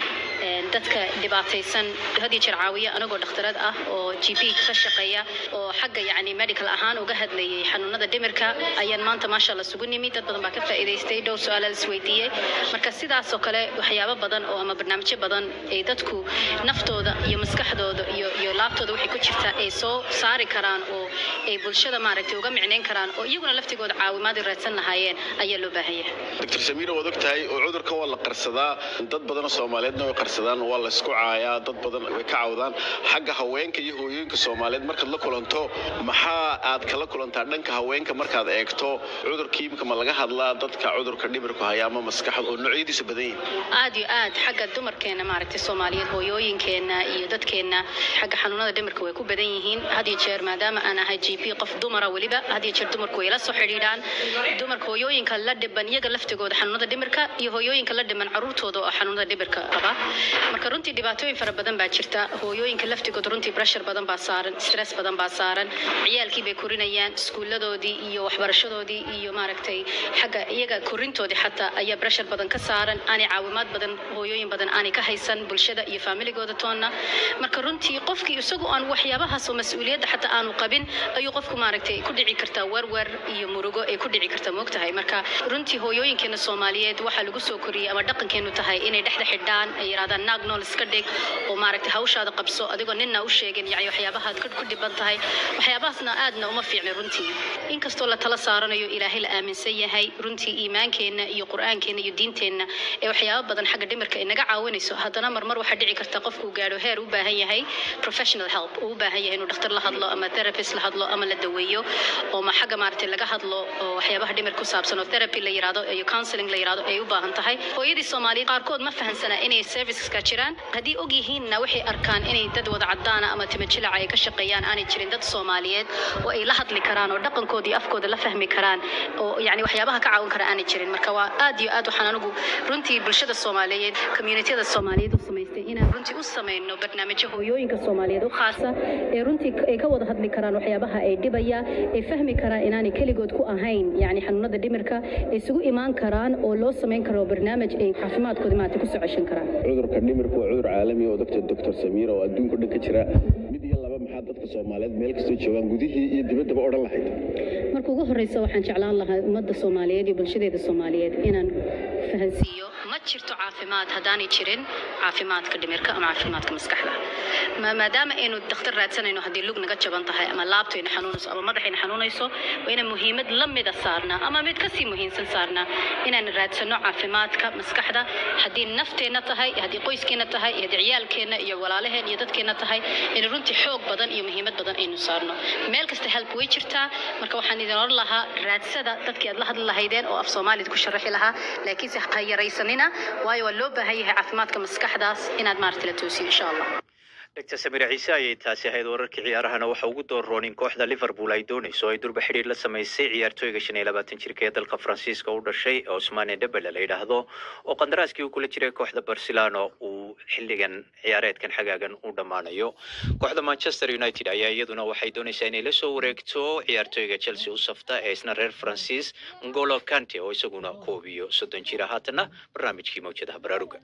een, dadka dhibaataysan had iyo jeer caawiya anagoo dhakhtarad ah oo g p ka shaqeeya oo xagga yacni medical ahaan uga hadlayay xanuunada dhimirka ayaan maanta maasha allah isugu nimi dad badan baa ka faa'iidaystay dhowr su-aala la isweydiiyey marka sidaas oo kale waxyaabo badan oo ama barnaamijyo badan ay dadku naftooda iyo maskaxdooda iyo iyo laabtooda waxay ku jirtaa ay soo saari karaan oo ay bulshada maaragtay uga micnayn karaan oo iyaguna laftigooda caawimaad ay raadsan lahaayeen ayaa loo baahan yahay doctor samiira waad ogtahay oo cudurkan waa la qarsadaa dad badan oo soomaaliyeedna way qarsadaan waa la isku caayaa dad badan way ka cawdaan xagga haweenka iyo hooyooyinka soomaaliyeed markaad la kulanto maxaa aad kala kulantaa dhanka haweenka markaad eegto cudurkii imika ma laga hadlaa dadka cudurka dhimirku haya ama maskaxda oo noocyadiisa badan yihin aad iyo aad xagga dumarkeena maaragtay soomaaliyeed hooyooyinkeena iyo dadkeena xagga xanuunada dhimirka way ku badan yihiin had iyo jeer maadaama aan ahay g p qof dumara weliba had iyo jeer dumarku way la soo xidhiidhaan dumarka hooyooyinka la dhiban iyaga laftigooda xanuunada dhimirka iyo hooyooyinka la dhiman caruurtooda oo xanuunada dhimirka qaba marka runtii dhibaatooyin fara badan baa jirta hooyooyinka laftigooda runtii pressure badan baa saaran stress badan baa saaran ciyaalkii bay korinayaan iskuuladoodii iyo waxbarashadoodii iyo maaragtay xagga iyaga korintoodii xataa ayaa pressure badan ka saaran aanay caawimaad badan hooyooyin badan aanay ka haysan bulshada iyo familigooda toonna marka runtii qofkii isagu aan waxyaabahaas oo mas-uuliyadda xataa aanu qabin ayuu qofku maaragtay ku dhici kartaa werwer iyo murugo ay ku dhici kartaa moogtahay marka runtii hooyooyinkeena soomaaliyeed waxaa lagu soo koriyey ama dhaqankeenu tahay inay dhexda xidhaan ay yidhahdaan naag nool iska dhig oo maaragtay hawshaada qabso adigoo ninna u sheegin yani waxyaabahaad ku ku dhiban tahay waxyaabahaasna aadna uma fiicna runtii inkastoo la tala saaranayo ilaahay la aaminsan yahay runtii iimaankeenna iyo qur-aankeenna iyo diinteenna ee waxyaabo badan xagga dhimirka ay naga caawinayso haddana marmar waxaa dhici karta qofku gaadho heer u baahan yahay professional help uu u baahan yahay inuu dhakhtar la hadlo ama therapist la hadlo ama la daweeyo oo ma xagga maaragtay laga hadlo oo waxyaabaha dhimir ku saabsan oo therapy la yiraahdo iyo counseling la yiraahdo ay u baahan tahay hooyadii soomaaliyeed qaarkood ma fahansana inay serviceska jiraan haddii og yihiinna waxay arkaan inay dad wada cadaana ama timajilaca ay ka shaqeeyaan aanay jirin dad soomaaliyeed oo ay la hadli karaan oo dhaqankooda iyo afkooda la fahmi karaan oo yani waxyaabaha ka caawin kara aanay jirin marka waa aad iyo aad waxaan anigu runtii bulshada soomaaliyeed communitiyada soomaaliyeed u samaystay inaan runtii u samayno barnaamijyo hooyooyinka soomaaliyeed u khaasa ee runtii ay ka wada hadli karaan waxyaabaha ay dhibaya ay fahmi karaan inaanay keligood ku ahayn yani xanuunada dhimirka ay isugu imaan karaan oo loo samayn karo barnaamij ay caafimaadkooda maaragtay kusoo ceshan karaan cudurka dhimirku waa cudur caalami oo doctor doctor samiira oo adduunka dhan ka jira mid iyo laba maxaa dadka soomaaliyeed meel kastoo joogaan gudihii iyo dibaddaba odhan lahayd marka ugu horeysa waxaan jeclaan lahaa ummadda soomaaliyeed iyo bulshadeeda soomaaliyeed inaan fahansiiyo ma jirto caafimaad haddaanay jirin caafimaadka dhimirka ama caafimaadka maskaxda Ma- maadaama aynu dakhtar raadsanayno haddii lug naga jaban tahay ama laabtayna xanuunayso ama madaxayna xanuunayso waa inaan muhiimad la mida saarnaa ama mid kasii muhiimsan saarnaa inaan raadsano caafimaadka maskaxda haddii nafteenna tahay iyo haddii qoyskeena tahay iyo haddii ciyaalkeenna iyo walaalaheen iyo dadkeenna tahay in runtii xoog badan iyo muhiimad badan aynu saarno meel kasta help way jirtaa marka waxaan idin oran lahaa raadsada dadkii aad la hadli lahaydeen oo af soomaalid ku sharaxi lahaa laakiinse ha yaraysanina waayo waa loo baahan yahay caafimaadka maskaxdaas inaad maaragtay la toosiyo insha allah dr samir ciise ayay taasi ahayd wararkii ciyaarahana waxa ugu doorroon in kooxda liverpool ay doonayso ay durba xidhiir la samaysay ciyaartooyga shan iyo labaatan jirka ee dalka faransiiska u dhashay cusmane debele la yidhaahdo oo qandaraaskii uu kula jiray kooxda barcelona uu xilligan ciyaareedkan xagaagan u dhammaanayo kooxda manchester united ayaa iyaduna waxay doonaysaa inay la soo wareegto ciyaartooyga chelsea u safta ee isna reer faransiis ngolo kante oo isaguna koob iyo soddon jira haatana barnaamijkii mawjadaha baraaruga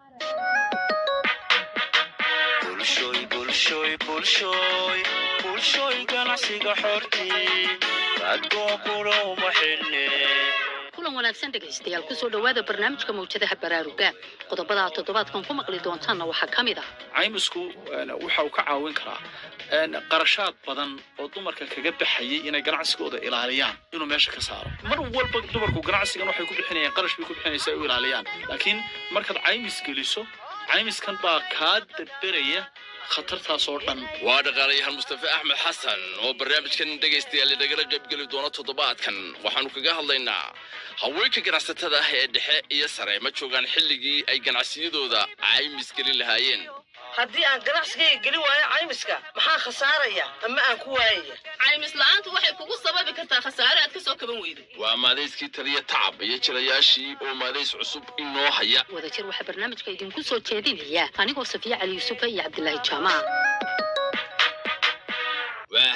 bulshoy bulshoy bulshoy bulshoy ganacsiga xortii raadkoo kula uma xidhne kulan wanaagsan dhegaystayaal kusoo dhowaada barnaamijka mawjadaha baraaruga qodobada toddobaadkan ku maqli doontaanna waxaa ka mid ah caymisku een, waxa uu ka caawin karaa een, qarashaad badan oo dumarka kaga baxayay inay ganacsigooda ilaaliyaan inuu meesha ka saaro mar walba dumarku ganacsigan waxay ku bixinayaan qarash bay ku bixinaysaa ay u ilaaliyaan laakiin markaad caymis geliso caymiskan baa kaa daberaya khatartaas oo dhan waa dhaqaalayahan mustafe axmed xasan oo barnaamijkan dhegaystayaal nagala qaybgeli doona toddobaadkan waxaanu kaga hadlaynaa haweenka ganacsatada ah ee dhexe iyo sare ma joogaan xilligii ay ganacsiyadooda caymis gelin lahaayeen haddii aan ganacsigayga gelin waayo caymiska maxaa khasaaraya ama aan ku waayaya caymis la'aantu waxay kugu sababi kartaa khasaare aad ka soo kaban weydo waa maadayskii taliya tacab iyo jilayaashii oo maadays cusub inoo haya wadajir waxaa barnaamijka idinku soo jeedinaya anigoo safiya cali yuusufa iyo cabdilaahi jaamac waa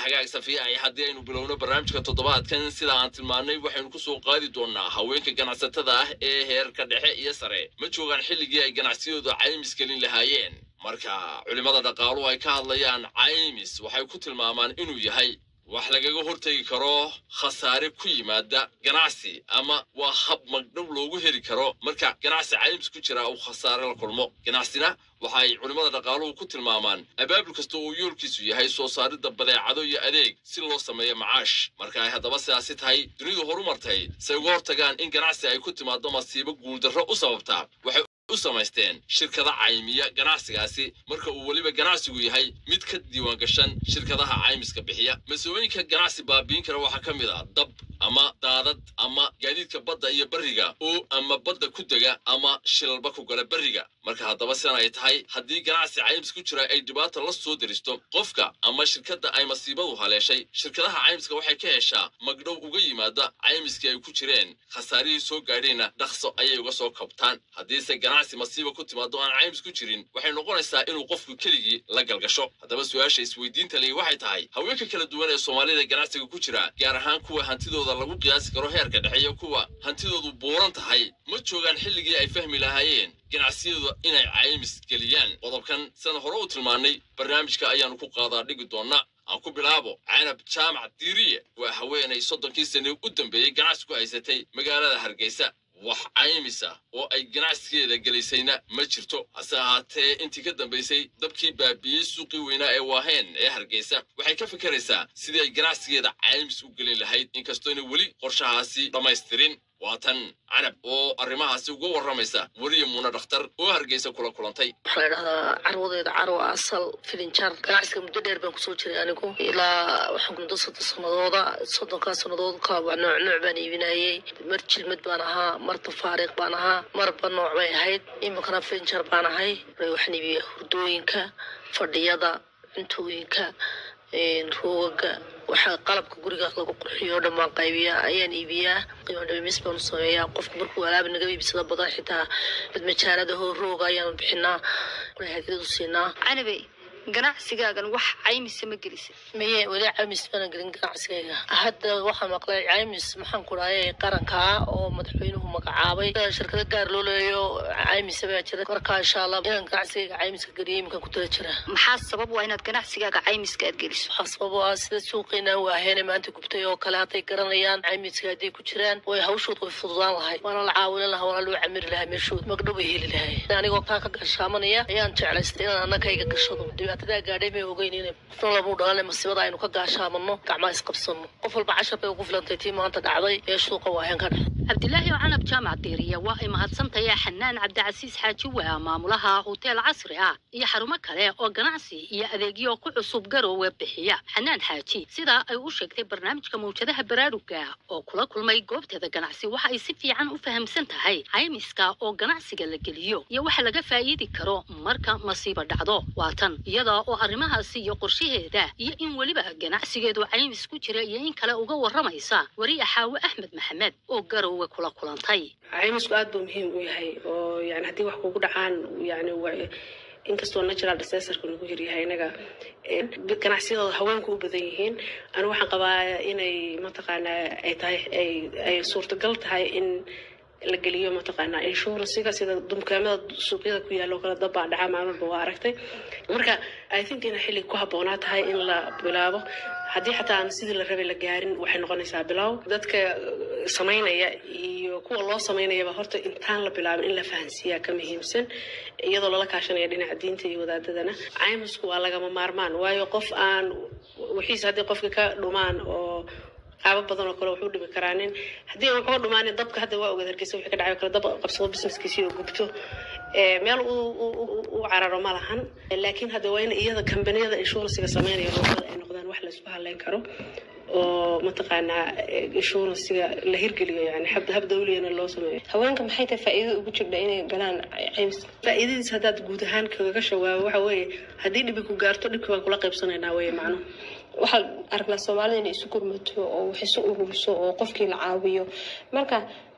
hagaag safiya ay haddii aynu bilowno barnaamijka toddobaadkan sida aan tilmaannay waxaynu ku soo qaadi doonnaa haweenka ganacsatada ah ee heerka dhexe iyo sare ma joogaan xilligii ay ganacsiyadooda caymis gelin lahaayeen marka culimmada dhaqaaluhu ay ka hadlayaan caymis waxay ku tilmaamaan inuu yahay wax lagaga hortegi karo khasaare ku yimaada ganacsi ama waa hab magdhow loogu heli karo marka ganacsi caymis ku jira uu khasaare la kulmo ganacsina waxa ay culimmada dhaqaaluhu ku tilmaamaan abaabul kasta uu yoolkiisu yahay soo saaridda badeecado iyo adeeg si loo sameeyo macaash marka ay haddaba sidaasi tahay dunidu horumartay say uga hortagaan in ganacsi ay ku timaado masiibo guuldarro u sababtaa waxay u samaysteen shirkada caymiya ganacsigaasi marka uu weliba ganacsigu yahay mid ka diiwaangashan shirkadaha caymiska bixiya mas-ooyinka ganacsi baabiin kara waxaa ka mid ah dab ama daadad ama gaadiidka badda iyo berriga oo ama badda ku dega ama shilalba ku gala berriga marka haddaba sidan ay tahay haddii ganacsi caymis ku jira ay dhibaata la soo deristo qofka ama shirkadda ay masiibadu haleeshay shirkadaha caymiska waxay ka heshaa magdhow uga yimaada caymiskii ay ku jireen khasaarihii soo gaadheenna dhaqso ayay uga soo kabtaan haddiise ganacsi masiiba ku timaado aan caymis ku jirin waxay noqonaysaa inuu qofku keligii la galgasho haddaba su-aasha isweydiinta leh waxay tahay haweenka kala duwan ee soomaalida ganacsiga ku jira gaar ahaan kuwa hantidooda lagu qiyaasi karo heerka dhexe iyo kuwa hantidoodu buuran tahay ma joogaan xilligii ay fahmi lahaayeen ganacsiyadu inay caymis geliyaan qodobkan sidaan hore u tilmaannay barnaamijka ayaanu ku qaadaa dhigi doonnaa aan ku bilaabo canab jaamac diiriye waa haweenay soddonkii sane u dambeeyey ganacsi ku haysatay magaalada hargeysa wax caymis ah oo ay ganacsigeeda gelisayna ma jirto hase ahaatee intii ka dambaysay dabkii baabiiyey suuqii weynaa ee waaheen ee hargeysa waxay ka fikiraysaa sidii ay ganacsigeeda caymis u gelin lahayd inkastoona weli qorshahaasi dhammaystirin waa tan canab oo arrimahaasi uga warramaysa weriya muuna dhakhtar oo hargeysa kula kulantay waxaa la dhahdaa carwadeeda carwa asal filinjar ganacsiga muddo dheer baan kusoo jiray anigu ilaa waxaan muddo soddon sanadooda soddonkaa sannadood kaba nooc nooc baan iibinayey mar jilmad baan ahaa mar tafaariiq baan ahaa marba nooc bay ahayd iminkana filinjar baan ahay waxaan iibiyaa hurdooyinka fadhiyada cuntooyinka roogaga waxaa qalabka guriga lagu qurxiyo o dhan baan qaybiyaa ayaan iibiyaa qiimo dhimis baanu sameeyaa qofku markuu alaaba naga iibsado badan xitaa mid majaalada hoo rooga ayaanu bixinaa hadiradu siinaa canabe ganacsigaagan wax caymise ma gelisa maye weli caymis bana gelin ganacsigayga hadda waxaan maqlay caymis maxaan ku dhahay qarankaa oo madaxweynuhu magacaabay shirkado gaar loo leeyo caymis baa jira marka insha allah inaan ganacsigayga caymiska geliyo iminkan ku tala jira maxaa sabab waa inaad ganacsigaaga caymiska aad geliso waxaa sabab u ah sida suuqiina waaheene maanta gubtay oo kale hadday garanayaan caymiska hadday ku jiraan way hawshood way fududaan lahay waana la caawinin lahaa waana loo camiri lahaa meeshood magdhow bay heli lahay anigoo kaa ka gashaamanaya ayaan jeclaystay inaan annakayga gashado dhibaatadaa gaadhay may ogeyn in qofna lamu dhalane masiibada aynu ka gaashaamano gacmaa isqabsano qof walba cashar bay ugu filantay tii maanta dhacday ee suuqa waaheen ka dhacday cabdilaahi oo canab jaamac diiriya waa ay mahadsantahay xanaan cabdicasiis xaaji waa maamulaha hoteel casri ah iyo xarumo kale oo ganacsi iyo adeegyo ku cusub garoowe bixiya xanaan xaaji sidaa ay u sheegtay barnaamijka mawjadaha baraaruga oo kula kulmay goobteeda ganacsi waxa ay si fiican u fahamsan tahay caymiska oo ganacsiga la geliyo iyo waxa laga faa'iidi karo marka masiibo dhacdo waa tan iyada oo arrimahaasi iyo qorshaheeda iyo in weliba ganacsigeedu caymis ku jira iyo in kale uga warramaysa wariya xaawe axmed maxamed oo garoowe kula kulantay caymisku aad buu muhiim u yahay oo yani haddii wax kugu dhacaan yani inkastoo natural disasterka nagu yaryahay inaga ganacsiyadooda haweenku u badan yihiin anigu waxaan qabaa inay mataqaanaa ay tahay ay ay suurtagal tahay in la geliyo mataqaanaa inshuransiga sida dukaamada suuqyada ku yaalla oo kale dabbaa dhaca maalin walba waa aragtay marka i think inay xilli ku habboonaa tahay in la bilaabo haddii xataa aan sidii la rabay la gaarin waxay noqonaysaa bilow dadka samaynaya iyo kuwa loo samaynayaba horta intaan la bilaabin in la fahansiiyaa ka muhiimsan iyadoo lala kaashanaya dhinaca diinta iyo wadaadadana caymisku waa lagama maarmaan waayo qof aan wixiisa haddii qofka ka dhumaan oo qaabo badan oo kale wuxuu dhimi karaa nin haddii aan waxuga dhumaanin dabka hadda waa ogaad hargeysa wixii ka dhacay oo kale dab qabsado businesskiisii oo gubto meel u cararo ma lahan laakiin hadda waa in iyada kambaniyada inshuransiga sameynaya roobada ay noqdaan wax la isku haleyn karo oo mataqaanaa inshuransiga la hirgeliyo yani hab dawliyana loo sameeyo haweenka maxay tahay faa'iido ugu jirta inay galaan caymis faa'iidadiis haddaad guud ahaan kaga shawaabo waxa weeye haddii dhibi ku gaarto dhibki baan kula qaybsanaynaa weye macnuhu waxaan aragnaa soomaalida inay isu gurmato oo wax isu ururiso oo qofkii la caawiyo marka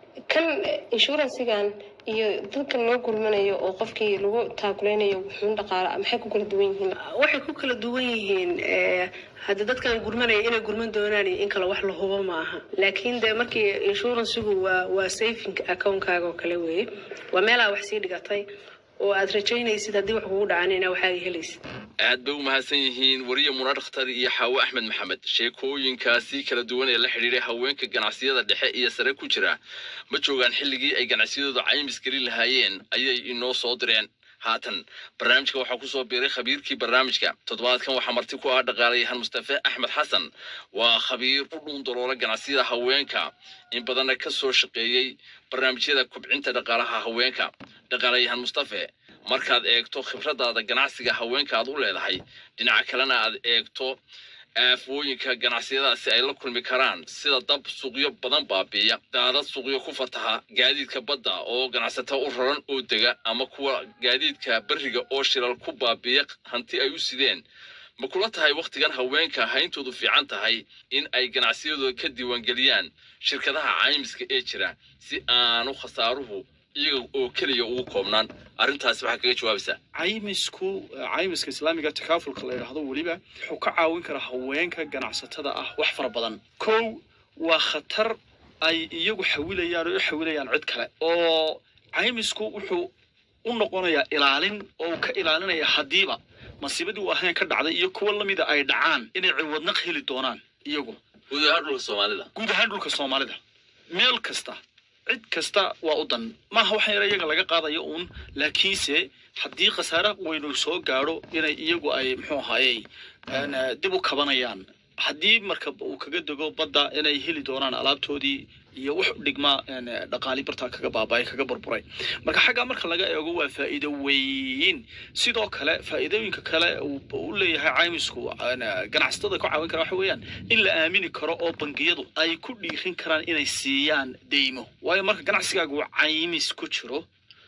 kan inshuransigan iyo dadkan loo gurmanayo oo qofkii lagu taakuleynayo wuxuun dhaqaala maxay ku kala duwan yihiin waxay ku kala duwan yihiin eh, hadda dadkan gurmanaya inay gurman doonaan iyo in kale wax la hubo ma aha laakiin de markii inshuransigu waa waa saving accountkaaga oo kale weeye waa meelaa wax sii dhigatay oo aad rajaynaysid haddii wax kugu dhacaan inaa waxaaga helaysid aad bay u mahadsan yihiin wariye muna dhakhtar iyo xaawo axmed maxamed sheekooyinkaasi kala duwan ee la xidhiidhay haweenka ganacsiyada dhexe iyo sare ku jira ma joogaan xilligii ay ganacsiyadooda caymis gelin lahaayeen ayay inoo soo direen haatan barnaamijka waxaa kusoo biiray khabiirkii barnaamijka toddobaadkan waxaa marti ku ah dhaqaalayahan mustafe axmed xasan waa khabiir u dhuun daloola ganacsiyada haweenka in badanna ka soo shaqeeyey barnaamijyada kobcinta dhaqaalaha haweenka dhaqaalayahan mustafe markaad eegto khibradaada ganacsiga haweenka aad u leedahay dhinaca kalena aad eegto aafooyinka ganacsiyadaasi ay la kulmi karaan sida dab suuqyo badan baabiiya daadad suuqyo ku fataha gaadiidka badda oo ganacsato u raran oo dega ama kuwa gaadiidka beriga oo shilal ku baabiiya hanti ay u sideen ma kula tahay wakhtigan haweenka hayntoodu fiican tahay in ay ganacsiyadooda ka diiwaangeliyaan shirkadaha caymiska ee jira si aanu khasaaruhu iyaga oo keliya ugu koobnaan arrintaasi waxaa kaga jawaabaysaa caymisku caymiska islaamiga takaafulka la yidhaahdo weliba wuxuu ka caawin karaa haweenka ganacsatada ah wax fara badan kow waa khatar ay iyagu xawilayaan oo u xawilayaan cid kale oo caymisku wuxuu u noqonayaa ilaalin oo uu ka ilaalinaya haddiiba masiibadii uu ahayn ka dhacday iyo kuwa lamida ay dhacaan inay ciwadnaq heli doonaan iyagu guud ahaan dhulka soomaalida guud ahaan dhulka soomaalida meel kasta cid kasta waa u dan maaha waxaan yara iyaga laga qaadayo uun laakiinse haddii khasaare weynu soo gaadho inay iyagu ay muxuu ahaayey een, eh, dib u kabanayaan haddii marka uu kaga dego badda inay heli doonaan alaabtoodii iyo wax u dhigma een, eh, dhaqaali bartaa kaga baaba'ay kaga burburay marka xaggaa marka laga eego waa faa'iido weyn sidoo kale faa'iidooyinka kale uu u leeyahay caymisku een, eh, ganacsatada ka caawin kara waxa weeyaan in la aamini karo oo bangiyadu ay ku dhiirin karaan inay siiyaan deymo waayo marka ganacsigaaga uu caymis ku jiro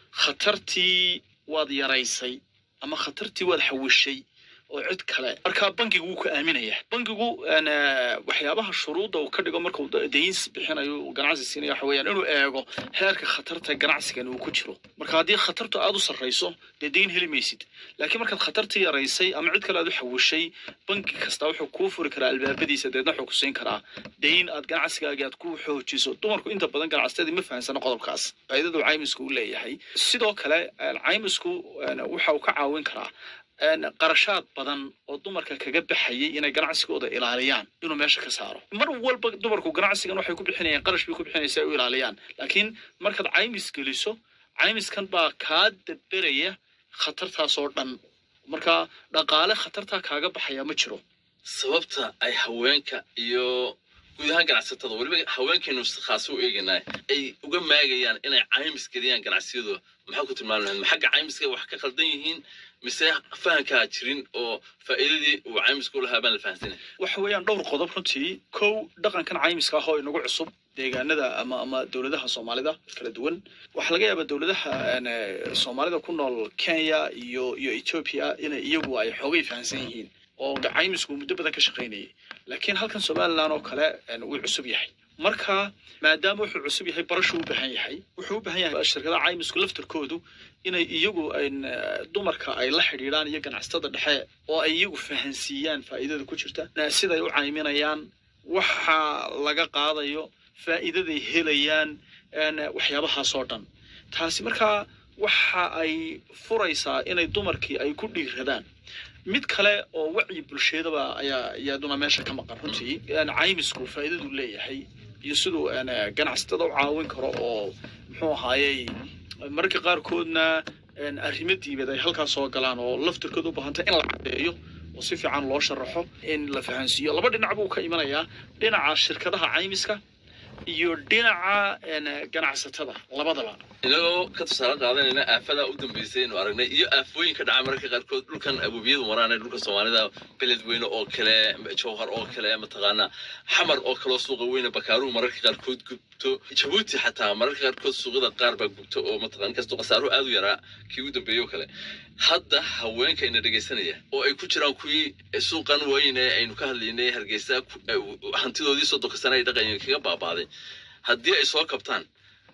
khatartii waad yaraysay ama khatartii waad xawishay oo cid kale marka bangigu wuu ku aaminaya bangigu een, eh, waxyaabaha shuruudda uu ka dhigo markuu da- dayn bixinayo uu ganacsi siinaya waxa weeyaan inuu eego heerka khatarta ganacsigan uu ku jiro marka haddii khatartu aada u sarrayso dee dayn heli maysid laakiin markaad khatartii yaraysay ama cid kale aad u xawishay bangi kasta wuxuu kuu furi karaa albaabadiisa deedna wuxuu ku siin karaa dayn aad ganacsigaaga aad ku xoojiso dumarku inta badan ganacsatadii ma fahansano qodobkaas faa'iidadu caymisku u leeyahay sidoo kale een, caymisku een, waxa uu ka caawin karaa een, qarashaad badan oo dumarka kaga baxayay inay ganacsigooda ilaaliyaan inuu meesha ka saaro mar walba dumarku ganacsigan waxay ku bixinayaan qarash bay ku bixinaysa ay u ilaaliyaan laakiin markaad caymis geliso caymiskan baa kaa daberaya khatartaas oo dhan marka dhaqaale khatartaa kaaga baxaya ma jiro sababta ay haweenka iyo guud ahaan ganacsatada weliba haweenkeenu si khaas u eegaynaa ay uga maagayaan inay caymis geliyaan ganacsiyadooda maxaa ku tilmaami lahayd ma xagga caymiska wax ka khaldan yihiin mise fahankaa jirin oo faa'iidadii uu caymisku lahaa baan la fahansanay waxa weeyaan dhowr qodob runtii kow dhaqankan caymiska ah oo inagu cusub deegaanada ama ama dowladaha soomaalida kala duwan waxaa laga yaabaa dowladaha een, eh, soomaalida ku nool kenya iyo iyo ethiopia inay iyagu ay xoogay fahansan yihiin oo caymisku muddo badan ka shaqaynayay laakiin halkan somaliland oo kale een, wuu cusub yahay marka maadaama wuxuu cusub yahay barashuu u baahan yahay wuxuu u baahan yahay shirkadaha caymisku laftarkoodu inay iyagu een, eh, dumarka ay la xidhiidhaan iyo ganacsatada dhexe oo ay iyagu fahansiiyaan faa'iidada ku jirta eh, siday u cayminayaan waxa laga qaadayo faa'iidaday helayaan een, waxyaabahaasoo dhan taasi markaa waxa ay furaysaa inay dumarkii ay ku dhiiradaan mid kale oo wacyi bulshadaba ayaa iyaduna meesha ka maqan runtii een, caymisku faa'iidadu leeyahay iyo siduu een, ganacsatada u caawin karo oo muxuu ahaayey mararka qaarkoodna een, arrimo diimeed ay halkaas soo galaan oo laftirkooda u baahantay in la caddeeyo oo si fiican loo sharaxo in la fahansiiyo laba dhinac buu ka imanayaa dhinaca shirkadaha caymiska iyo dhinaca een, ganacsatada labadaba inagoo ka tusaale qaadanayna aafadaa u dambeysay aynu aragnay iyo aafooyinka dhaca mararka qaarkood dhulkan abubiyadu maraan ee dhulka soomaalida beledweyne oo kale jowhar oo kale mataqaana xamar oo kaloo suuqa weyne bakaaruhu mararka qaarkood gubto jabuuti xataa mararka qaarkood suuqyada qaar baa gubto oo mataqana inkastoo khasaaruhu aad u yaraa kii ugu dambeeyey oo kale hadda haweenka ina dhegaysanaya oo ay ku jiraan kuwii suuqan weyne aynu ka hadlaynay hargeysa ku- eh, hantidoodii soddonka sane ay dhaqanyeen kaga baabaaday haddii ay soo kabtaan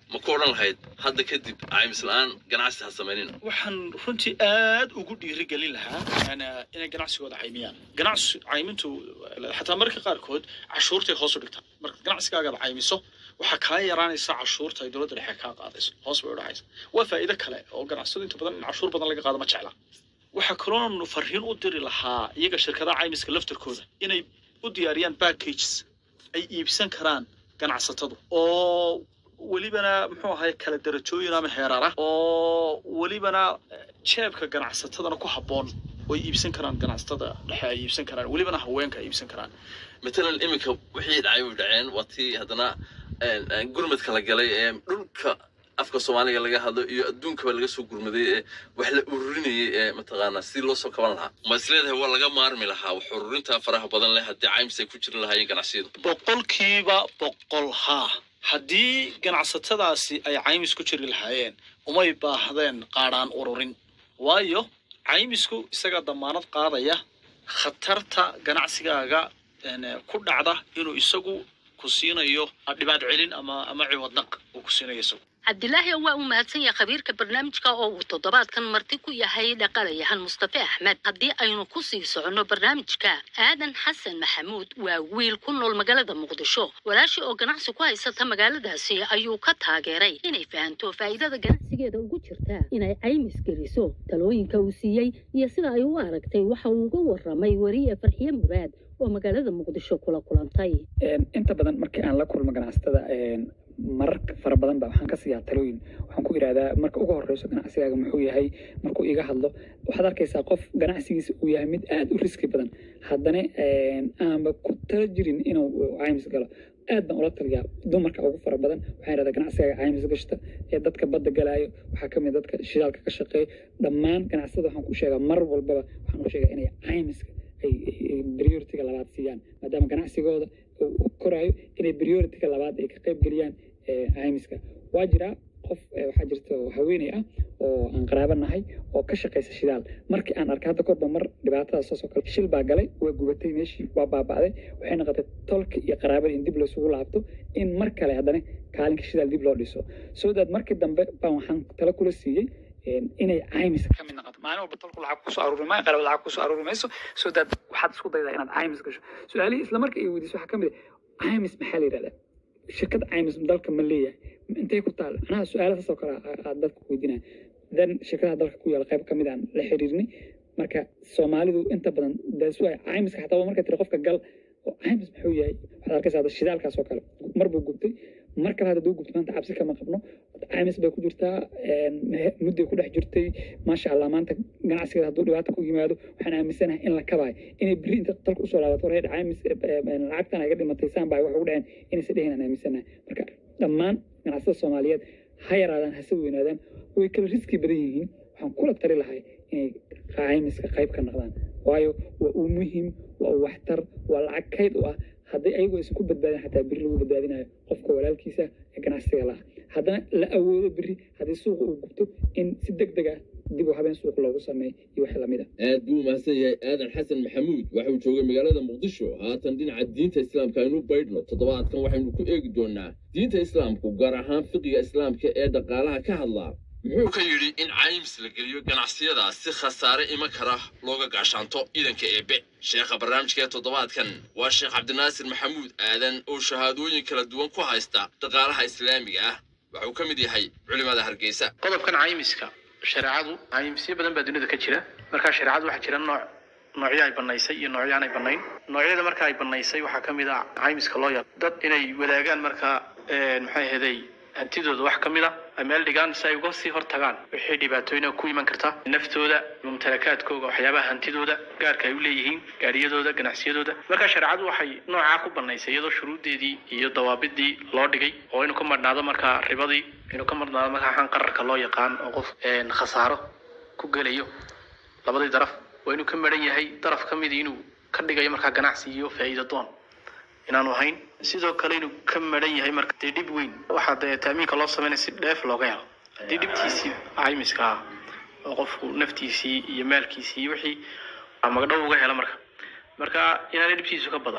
ma ku odhan lahayd hadda kadib caymis la-aan ganacsi ha samaynin waxaan runtii aad ugu dhiirigelin lahaa ana- inay ganacsigooda caymiyaan ganacsi caymintu xataa marka qaarkood cashuurtay hoos u dhigtaa marka ganacsigaagaad caymiso waxaa kaa yaraanaysa cashuurta ay dowladda dhexe kaa qaadayso hoos bay u dhacaysa waa faa'iido kale oo ganacsadu inta badan in cashuur badan laga qaado ma jecla waxaa kaloonu farriin u diri lahaa iyaga shirkadaha caymiska laftarkooda inay u diyaariyaan packages ay iibsan karaan ganacsatadu oo welibana muxuu ahay kala darajooyin ama heerar ah oo welibana eh, jeebka ganacsatadana ku habboon way iibsan karaan ganacsatada dhexe ay iibsan karaan welibana haweenka ay iibsan karaan matalan iminka wixii dhacay way dhaceen waa tii haddana een, een, gurmadka la galay ee dhulka afka soomaaliga laga hadlo iyo adduunkaba laga soo gurmaday ee wax la ururinayay ee mataqaanaa si loo soo kaban lahaa ma is leedahay waa laga maarmi lahaa wax ururinta faraha badan leh haddii caymis ay ku jirin lahaayeen ganacsiyadu boqolkiiba boqol haa haddii ganacsatadaasi ay caymis ku jiri lahaayeen umay baahdeen qaadhaan ururin waayo caymisku isagaa damaanad qaadaya khatarta ganacsigaaga een, ku dhacda inuu isagu ku siinayo dhibaat celin ama ama ciwadnaq uu ku siinayo isagu cabdilaahi waa uu mahadsan yahay khabiirka barnaamijka oo uu toddobaadkan marti ku yahay dhaqalayahan mustafe axmed haddii aynu ku sii soconno barnaamijka aadan xasan maxamuud waa wiil ku nool magaalada muqdisho walaashii oo ganacsi ku haysata magaaladaasi ayuu ka taageeray inay fahanto faa'iidada ganacsigeeda ugu jirta inay caymis geliso talooyinka uu siiyey iyo sida ay u aragtay waxa uu uga waramay weriye farxiye muraad oo magaalada muqdisho kula kulantay Een, inta badan markii aan la kulmo ganacsatada een, marar fara badan ba waxaan ka siiyaa talooyin waxaan ku idhahdaa marka ugu horeyso ganacsigaaga muxuu yahay markuu iga hadlo waxaad arkaysaa qof ganacsigiisa uu yahay mid aad u riski badan haddana een, aanba ku tala jirin inuu caymis galo aad baan ula taliyaa dumarka ugu fara badan waxaan idhahdaa ganacsigaaga caymis gashta ee dadka badda galaayo waxaa kamid dadka shidaalka ka shaqeeya dhammaan ganacsatada waxaan ku sheegaa mar walbaba waxaan u sheegaa inay caymiska ay ay prioritiga labaad siiyaan maadaama ganacsigooda uu u koraayo inay prioritiga labaad ay ka qayb geliyaan ee, caymiska waa jiraa qof ee, waxaa jirta oo haweeney ah oo aan qaraaba nahay oo ka shaqaysa shidaal markii aan arkay hadda korba mar dhibaatadaas oo kale shil baa galay waa gubatay meeshii waa baaba'day waxay noqotay tolka iyo qaraabada in dib laysugu laabto in mar kale haddana kaalinka shidaal dib loo dhiso so that markii dambe baan waxaan tala kula siiyey een, inay caymis ka mid noqoto maalin walba tolku lacag kusoo aruuri maayo qalab lacag kusoo aruuri mayso so that waxaad isku daydaa inaad caymis gasho su-aalihii isla marka ay weydiiso waxaa ka mid ah caymis maxaa la yidhahdaa shirkad caymis dalka ma leeyahay intay ku taal macnaha su-aalahaas oo kale aa- aad dadka weydiinaya dan shirkadaha dalka ku yaala qayb ka mid aan la xiriirnay marka soomaalidu inta badan daas waay caymiska xataa marka tiri qofka gal oo caymis muxuu yahay waxaad arkaysaa hadda shidaalkaas oo kale mar buu gubtay mar kale hadda duu gubtay maanta cabsi kama qabno caymis bay ku jirtaa een, he- mudday ku dhex jirtay maasha allah maanta ganacsigeeda hadduu dhibaato ku yimaado waxaan aaminsanahay in la kabaayo inay berri inta dalka usoo laabato war heer caymis eh, eh, lacagtan ay ga dhimatay saan baa wax ugu dhaceen inaysa dhehin aan aaminsanahay marka dhammaan ganacsatada soomaaliyeed ha yaraadaan hase weynaadaan way kala riski badan yihiin waxaan kula tali lahay inay caymiska qayb ka noqdaan waayo waa uu muhiim waa uu waxtar waa lacag kayd u ah haddii ayagoo isan ku badbaadin xataa berri lagu badbaadinayo qofka walaalkiisa ee ganacsiga laha haddana la awoodo berri haddii suuqa uu gubto in si deg deg ah dib u habeen suuq loogu sameeyo iyo wax lamid ah aad buu mahadsan yahay aadan xasan maxamuud waxa uu joogay magaalada muqdisho haatan dhinaca diinta islaamka aynu baydhno toddobaadkan waxaynu ku eegi doonaa diinta islaamku gaar ahaan fiqiga islaamka ee dhaqaalaha ka hadlaa muxuu ka yidhi in caymis la geliyo ganacsiyada si khasaare iman kara looga gaashaanto ciidanka eebe sheekha barnaamijka ee toddobaadkan waa sheekh cabdinaasir maxamuud aadan oo shahaadooyin kala duwan ku haysta dhaqaalaha islaamiga ah waxa uu ka mid yahay culimada hargeysa qodobkan caymiska shareecadu caymisyo badan baa dunida ka jira marka shareecadu waxaa jira nooc noocyo ay banaysay iyo noocyo aan ay banayn noocyada marka ay banaysay waxaa ka mid ah caymiska loo yaqo dad inay wadaagaan marka een, maxay ahaday hantidooda wax ka mid a ay meel dhigaan si ay uga sii hortagaan wixii dhibaatooyina ku iman karta naftooda mumtalakaadkooga waxyaabaha hantidooda gaarka ay u leeyihiin gaariyadooda ganacsiyadooda marka shareecadu waxay noocaa ku banaysay iyadoo shuruuddeedii iyo dawaabidii loo dhigay oo inuu ka marhnaado markaa ribadii inuu ka marhnaado markaa waxaan qararka loo yaqaan oo qof een, khasaaro ku gelayo labadii daraf waa inuu ka maran yahay daraf ka mid inuu ka dhigayo markaa ganacsi iyo faa'iido doon inaanu ahayn sidoo kale inuu ka maran yahay marka dee dhib weyn waxaa dee taamiinka loo sameynaya si dheef looga helo haddii dhibtiisii caymiska ah oo qofku naftiisii iyo maalkiisii iyo wixii aa magdhow uga helo marka marka inaanay dhibtiisu ka badan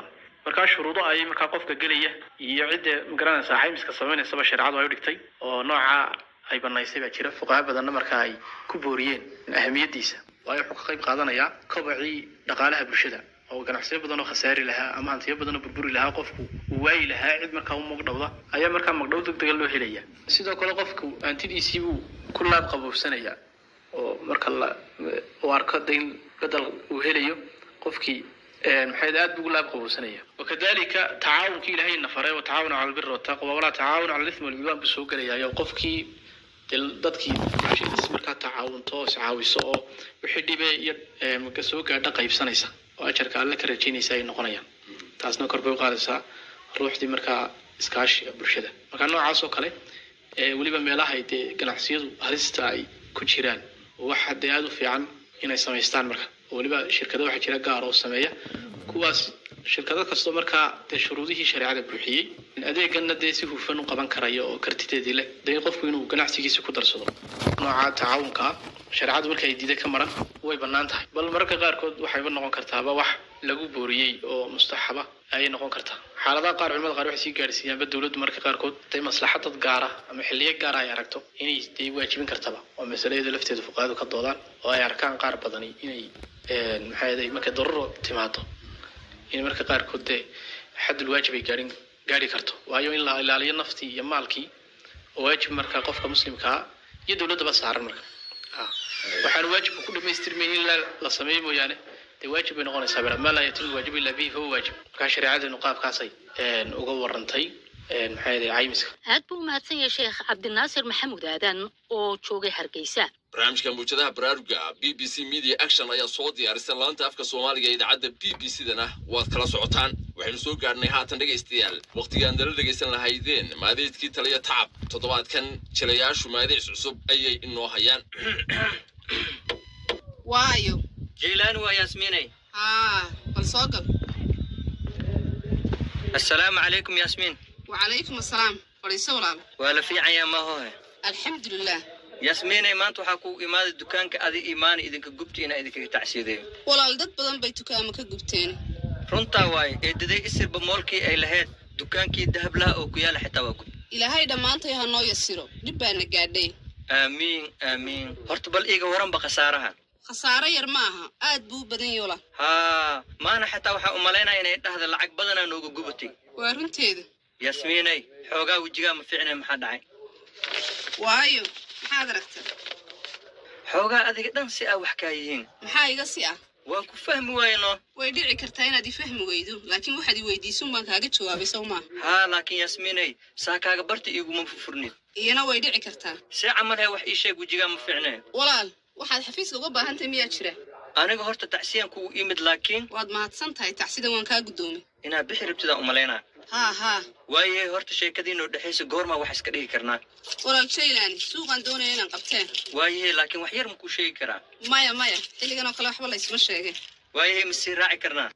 markaa shuruudo ayay markaa qofka gelaya iyo cidda magaranaysa caymiska sameynaysaba shareecadu ay u dhigtay oo nooca ay banaysay baa jira fuqaha badanna markaa ay ku booriyeen ahamiyadiisa waayo wuxuu ka qayb qaadanayaa kobacii dhaqaalaha bulshada oo ganacsiyo badan oo khasaari lahaa ama hantiyo badan oo burburi lahaa qofku uu waayi lahaa cid markaa u magdhowda ayaa markaa magdhow deg dega loo helaya sidoo kale qofku hantidiisii buu ku laab qaboobsanaya oo marka la uu arko de in bedel uu helayo qofkii maxay aad buu ugu laab qaboobsanaya wakadalika tacaawunkii ilaahay na faray wa tacaawunu cala albiri wataqwa walaa tacaawunu cala alithmi walcudwaan buu soo gelayaayo qofkii dee dadkii bulshadiis markaa tacaawunto oo iscaawiso oo wixii dhibe iyo marka soo gaadha qaybsanaysa oo ajarka alle ka rajaynaysa ay noqonayaan taasna kor bay u qaadaysaa ruuxdii markaa iskaashiga bulshada marka noocaas oo kale ee weliba meelaha ay dee ganacsiyadu halista ay ku jiraan waxa dee aada u fiican inay samaystaan marka oo weliba shirkado waxaa jira gaar oo sameeya kuwaas shirkado kastoo markaa dee shuruudihii shareecada buuxiyey adeeganna dee si hufan u qaban karaya oo kartideedii leh dee qofku inuu ganacsigiisa ku darsado nooca tacaawunka ah shareecadu marka ay diida ka maran way bannaan tahay bal mararka qaarkood waxayba noqon kartaaba wax lagu booriyey oo mustaxaba ayay noqon kartaa xaaladaha qaar culimada qaar waxay sii gaadhsiiyaanba dowladdu mararka qaarkood day maslaxad dad gaara ama xilliyo gaara ay aragto inay dee waajibin kartaba oo masalada lafteeda fuqahaadu ka doodaan oo ay arkaan qaar badani inay maxaa yeelay markay daruro timaado in marka qaarkood dee xaddul waajib ay gaadhin gaadhi karto waayo in la ilaaliyo naftii iyo maalkii oo waajib marka qofka muslimkaa iyo dowladdaba saaran marka waxaan waajibka ku dhamaystirmayn in la sameeyo mooyaane dee waajib bay noqonaysaa bera maa laa yatimu waajibu illaa bihi fahuwa waajib markaa shareecadeenu qaabkaasay uga warantay maxaa yeelay caymiska aad buu u mahadsan yahay sheekh cabdinaasir maxamuud aadan oo joogay hargeysa barnaamijka muujadaha baraaruga b b c media action ayaa soo diyaarisay laanta afka soomaaliga ee idaacadda b b c dana waad kala socotaan waxaynu soo gaarnay haatan dhegaystayaal wakhtigaan dala dhegaysan lahaydeen maadeedkii taliya tacab toddobaadkan jilayaashu maadeys cusub ayay inoo hayaan waayo jeylaani waa yaasmiinay haa bal soo gal assalaamu calaykum yaasmiin wacalaykum assalaam fadhiiso walaal waa la fiicanyaa mahohe alxamdulilah yaasmiinay maanta waxaa kugu imaaday dukaanka adi imaana idinka gubti inaa idinkaga tacsiideeyo walaal dad badan bay dukaamo ka gubteen runtaa waaye eedaday isirba moolkii ay lahayd dukaankii dahablaha oo ku yaala xitaa waa gub ilaahay dhammaantay ha noo yasiro dhib baana gaadhay aamiin aamiin horta bal iiga waranba khasaaraha khasaaro yar ma aha aad buu u badan yola haa maana xataa waxaa u malaynaya inay dhahda lacag badanaa nooga gubatay waa runteeda yaasmiinay xoogaa wejigaa ma fiicnay maxaa dhacay waayo maxaad aragta xoogaa adiga dhan si aa wax kaa yihiin maxaa iga si ah waan ku fahmi waayno way dhici kartaa inaad i fahmi weydo laakiin waxaad i weydiisun baan kaaga jawaabay sow maa haa laakiin yaasmiinay saa kaaga barta iiguma fufurnid iyana way dhici kartaa see camal hee wax ii sheeg wejigaa ma fiicnee walaal waxaad xafiiska uga baahan tahay miyaa jira aniga horta tacsiyan kugu imid laakiin waad mahadsan tahay tacsidan waan kaa guddoomay inaad bixi rabtidaan u malaynaa haa haa waaye horta sheekadiinoo dhexaysa goormaa wax iska dhigi karnaa walaal jaylaani suuqaan doonaya inaan qabteen waaye laakiin wax yar makuu sheegi karaa maya maya xilligan oo kale waxba laysma sheegay waaye ma sii raaci karnaa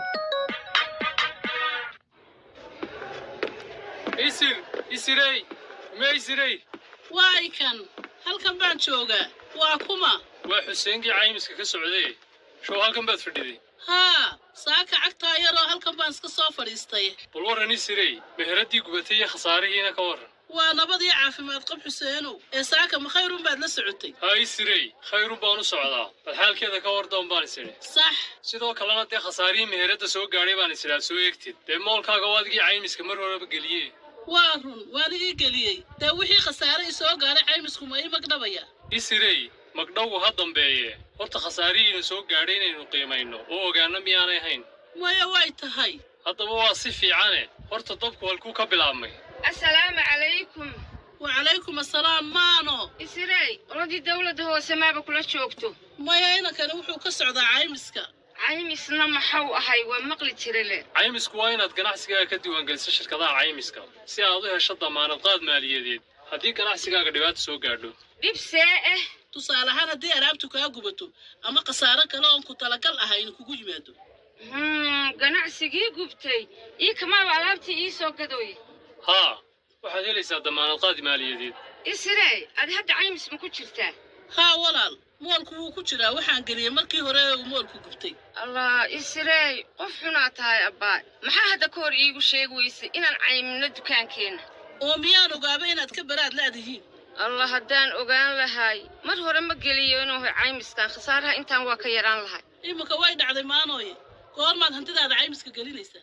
isir isirey ma isirey waay kan halkan baan joogaa waa kuma waa xuseenkii caymiska ka socday show halkan baad fadhiday haa saaka cagtaa yaroo halkan baan iska soo fadhiistay bal warran isirey meheradii gubatay iyo khasaarihiina ka warran waa nabadii caafimaad qab xuseenow ee saaka ma khayrun baad la socotay haa isirey khayrun baan u socdaa bal xaalkeeda ka wardoon baan is idhi sax sidoo kalena dee khasaarihii meheradda soo gaadhay baan is idhaa soo eegtid dee moolkaaga waa adigii caymiska mar horeba geliye waa run waan ii geliyey dee wixii khasaare i soo gaaray caymisku ma ii magdhabaya isirey magdhowgu ha dambeeye horta khasaarihiina soo gaadhay inaynu qiimayno oo ogaano miyaanay hayn maya way tahay haddaba waa si fiicane horta dabku halkuu ka bilaabmay asalaamu calaykum wacalaykum assalaam maano isirey oladii dawladda hoose maaba kula joogto maya inankani wuxuu ka socdaa caymiska caymisna maxau ahay waa maqli jira le caymisku waa inaad ganacsigaaga ka diiwaangeliso shirkadaha caymiska si aad u hesho damaanad qaad maaliyadeed haddii ganacsigaaga dhibaato soo gaadho dhib see ah tusaale ahaan haddii alaabtu kaa gubato ama khasaaro kale oon ku talagal ahayn kugu yimaado ganacsigii gubtay ii kamaaba alaabtii ii soo gadoy haa waxaad helaysaa damaanad qaad maaliyadeed isirey ad hadda caymis ma ku jirtaa haa walaal moolku wuu ku jiraa waxaan geliyey markii hore uu moolku gubtay allah isirey qof xunaa tahay abbaa maxaa hadda ka hor iigu sheegi weysay inaan caymino dukaankeenna oo miyaan ogaaba inaad ka baraad laadihiin allah haddaan ogaan lahay mar hore ma geliyo inuu hay caymiskan khasaaraha intaan waa ka yaraan lahay iminka way dhacday maanooye goormaad hantidaada caymiska gelinaysaa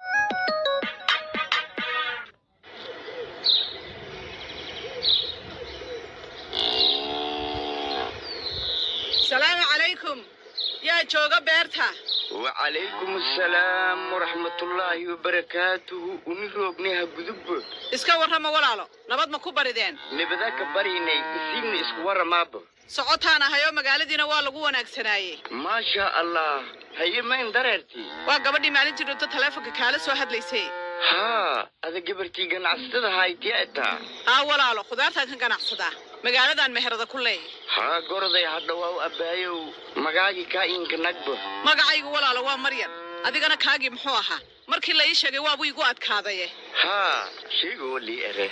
salaamu calaykum yaa jooga beerta wacalaykum assalaam waraxmatullaahi wabarakaatuhu uni roognaha gudubbo iska warrama walaalo nabad ma ku barideen nibada ka bariynay isiibna isku warramaaba socotaan ahayoo magaaladiina waa lagu wanaagsanaaye maasha allah haye mayn dareertii waa gabadhii maalintii dhunto taleefonka kaala soo hadlaysay haa ada gabartii ganacsatada haytiya etaa haa walaalo khudaartaan ka ganacsadaa magaaladan meherada ku leeyahay haa goroday hadha waa u abbaayow magaagii kaa iinka nagba magacaygu walaalo waa maryan adigana kaagii muxuu ahaa markii la ii sheegay waabuu igu adkaadaye haa sheegoo lii ere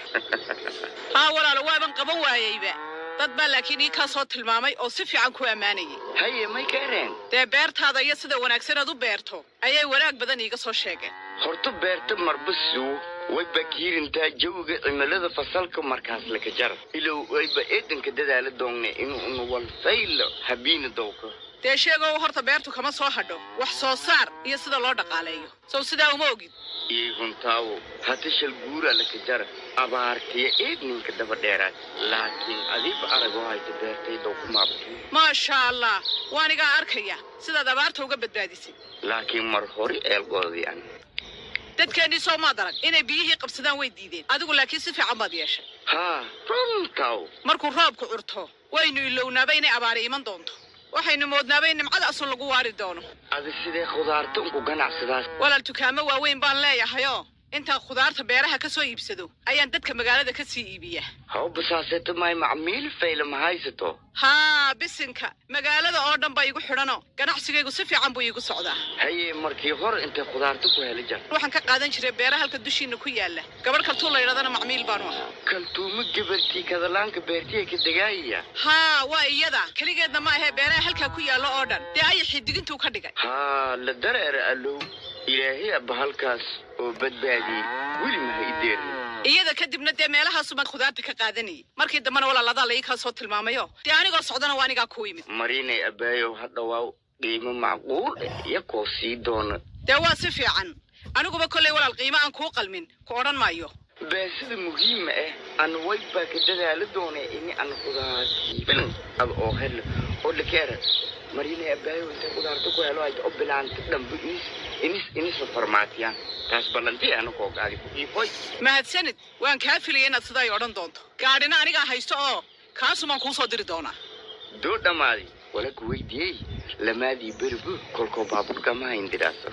haa walaalo waaban qaban waayeyba dad baa laakiin ii kaa soo tilmaamay oo si fiican ku ammaanayay haye may ka ereen dee beertaada iyo sida wanaagsan aad u beerto ayay wanaag badan iiga soo sheegeen horta beerta marba suwo wayba kiirintaa jawiga cimilada fasalka markaas laka jara ilow wayba eedanka dadaala doongne inuu nuwalfaylo habiina dowka dee sheegow horta beertu kama soo hadho wax soo saar iyo sida loo dhaqaaleeyo sow sidaa uma ogid ii huntaawo hata shal guura laka jara abaartiya eedninka daba dheeraad laakiin adiiba aragoo hayta beertay dowkumaabti maasha allah waanigaa arkaya sidaad abaarta uga badbaadisay laakiin mar hore eelgoodii an dadkeennii soo maad arag inay biyihii qabsadaan way diideen adigu laakiin si fiican baad yeeshay haa runtaw markuu roobku curto waynu ilownaaba inay abaari iman doonto waxaynu moodnaaba in nimcada asun lagu waari doono adi sidee khudaarta unku ganacsadaas walaal dukaamo waaweyn baan leeyahayoo intaan khudaarta beeraha ka soo iibsado ayaan dadka magaalada ka sii iibiyaa haw basaaseeto maay macmiil fayla ma haysato haa bisinka magaalada oo dhan baa igu xidhanoo ganacsigaygu si fiican buu iigu socdaa haye markii hore intay khudaarta ku heli jar waxaan ka qaadan jiray beera halka dushiina ku yaala gabadh kaltuu la yidhahdana macmiil baanu ahaa kaltuumo gabartii kadalaanka beertiya ka degaayaya haa waa iyada keligeedna ma ahee beeraha halkaa ku yaalla oo dhan dee ayaxii digintuu ka dhigay haa la dareera allow ilaahay abba halkaas oo badbaadiyey weli maha i deerin iyada kadibna dee meelahaasumaan khudaarta ka qaadanayay markii dambena walaaladaa la ii kaa soo tilmaamayo dee anigoo socdana waa anigaa ku yimid marinay abbaayow hadha waa qiimo macquul eh yakoo sii doona dee waa si fiican aniguba kollay walaal qiimo aan kuu qalmin ku odhan maayo baasida muhiima ah ana way baa ka dadaala doonee ini ana khudaartii filan ada oo helo oo dhakeera marinay abbaayow intay khudaarta ku helo hayta oo bilaanta dhanba inis inis inisa farmaatiyaan taas ballantii ana koo gaadi ku iifoy mahadsanid waan kaa filaya inaad sidaa i odhan doonto gaadhina anigaa haysto oo kaasumaan kuu soo diri doonaa doo dhammaadi wala ku weydiiyey lamaadii beribu kolkoo baaburkama hindidhaasa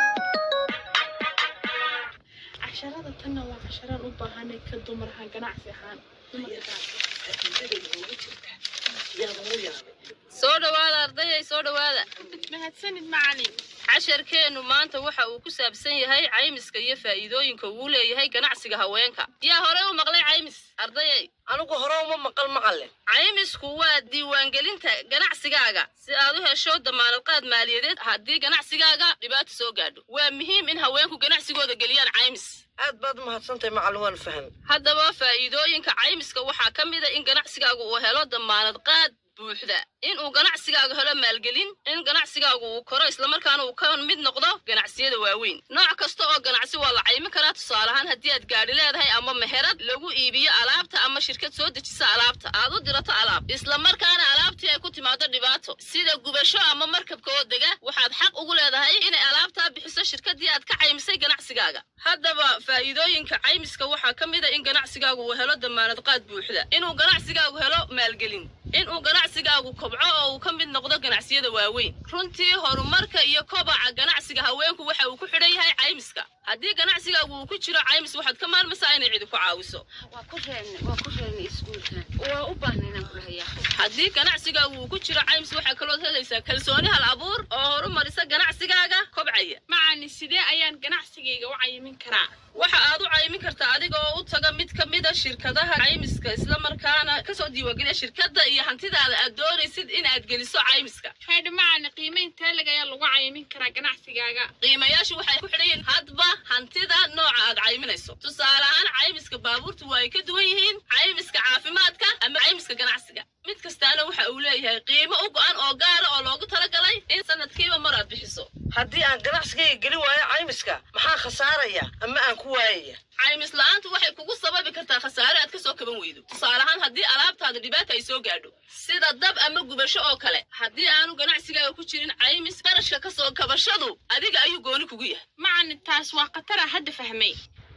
casharada tanna waa casharaan u baahanay ka dumar ahaan ganacsi ahaan soo dhawaada ardayay soo dhawaada mahadsanid macalin casharkeennu maanta waxa uu ku saabsan yahay caymiska iyo faa'iidooyinka uu leeyahay ganacsiga haweenka yaa hore u maqlay caymis ardayay anigu hore uma maqal maqale caymisku waa diiwaangelinta ganacsigaaga si aad u hesho damaanad qaad maaliyadeed haddii ganacsigaaga dhibaato soo gaadho waa muhiim in haweenku ganacsigooda geliyaan caymis aad baad umahadsantahay macalin waan faham haddaba faa'iidooyinka caymiska waxaa ka mid a in ganacsigaagu uu helo damaanad qaad buuxda in uu ganacsigaagu helo maalgelin in ganacsigaagu uu koro islamarkaana uu ka mid noqdo ganacsiyada waaweyn nooc kasta oo ganacsi waa la caymi karaa tusaale ahaan haddii aad gaadhi leedahay ama meherad lagu iibiyo alaabta ama shirkad soo dejisa alaabta aad u dirato alaab islamarkaana alaabtii ay ku timaado dhibaato sida gubasho ama markabka oo dega waxaad xaq ugu leedahay inay alaabtaa bixiso shirkadii aad ka caymisay ganacsigaaga haddaba faa'iidooyinka caymiska waxaa ka mid a in ganacsigaagu uu helo damaanad qaad buuxda inuu ganacsigaagu helo maalgelin inuu ganacsigaagu kobco oo uu ka mid noqdo ganacsiyada waaweyn runtii horumarka iyo kobaca ganacsiga haweenku waxa uu ku xidhan yahay caymiska haddii ganacsigaagu uu ku jiro caymis waxaad ka maarmaysaa inay cidi ku caawiso waa ku reebnay waa ku reebnay iskuulkan waa u baahnay inaan ku hayaa haddii ganacsigaagu uu ku jiro caymis waxaa kalood helaysaa kalsooni hal abuur oo horumarisa ganacsigaaga kobcaya macalin sidee ayaan ganacsigayga u cayimin karaa waxa aad u caymin caymin kartaa adiga oo u taga mid ka mid a shirkadaha caymiska islamarkaana kasoo diiwaangeliya shirkadda iyo hantidaada aad doonaysid in aad geliso caymiska haydha macana qiimayn teelag ayaa lagu caymin karaa ganacsigaaga qiimayaashu waxay ku xidhan yihiin hadba hantida nooca aad cayminayso tusaale ahaan caymiska baabuurta waa ay ka duwan yihiin caymiska caafimaadka ama caymiska ganacsiga mid kastaana waxa uu leeyahay qiimo u go-an oo gaara oo loogu talagalay in sanadkiiba mar aad bixiso haddii aan ganacsigayga geli waayo caymiska maxaa khasaaraya ama aan ku waayaya caymis la-aantu waxay kugu sababi kartaa khasaare aad kasoo kaban weydo tusaale ahaan haddii alaabtaada dhibaata ay soo gaadho sida dab ama gubasho oo kale haddii aanu ganacsigaaga ku jirin caymis qarashka kasoo kabashadu adiga ayuu gooni kugu yahay macani taas waa khatara hadda fahmay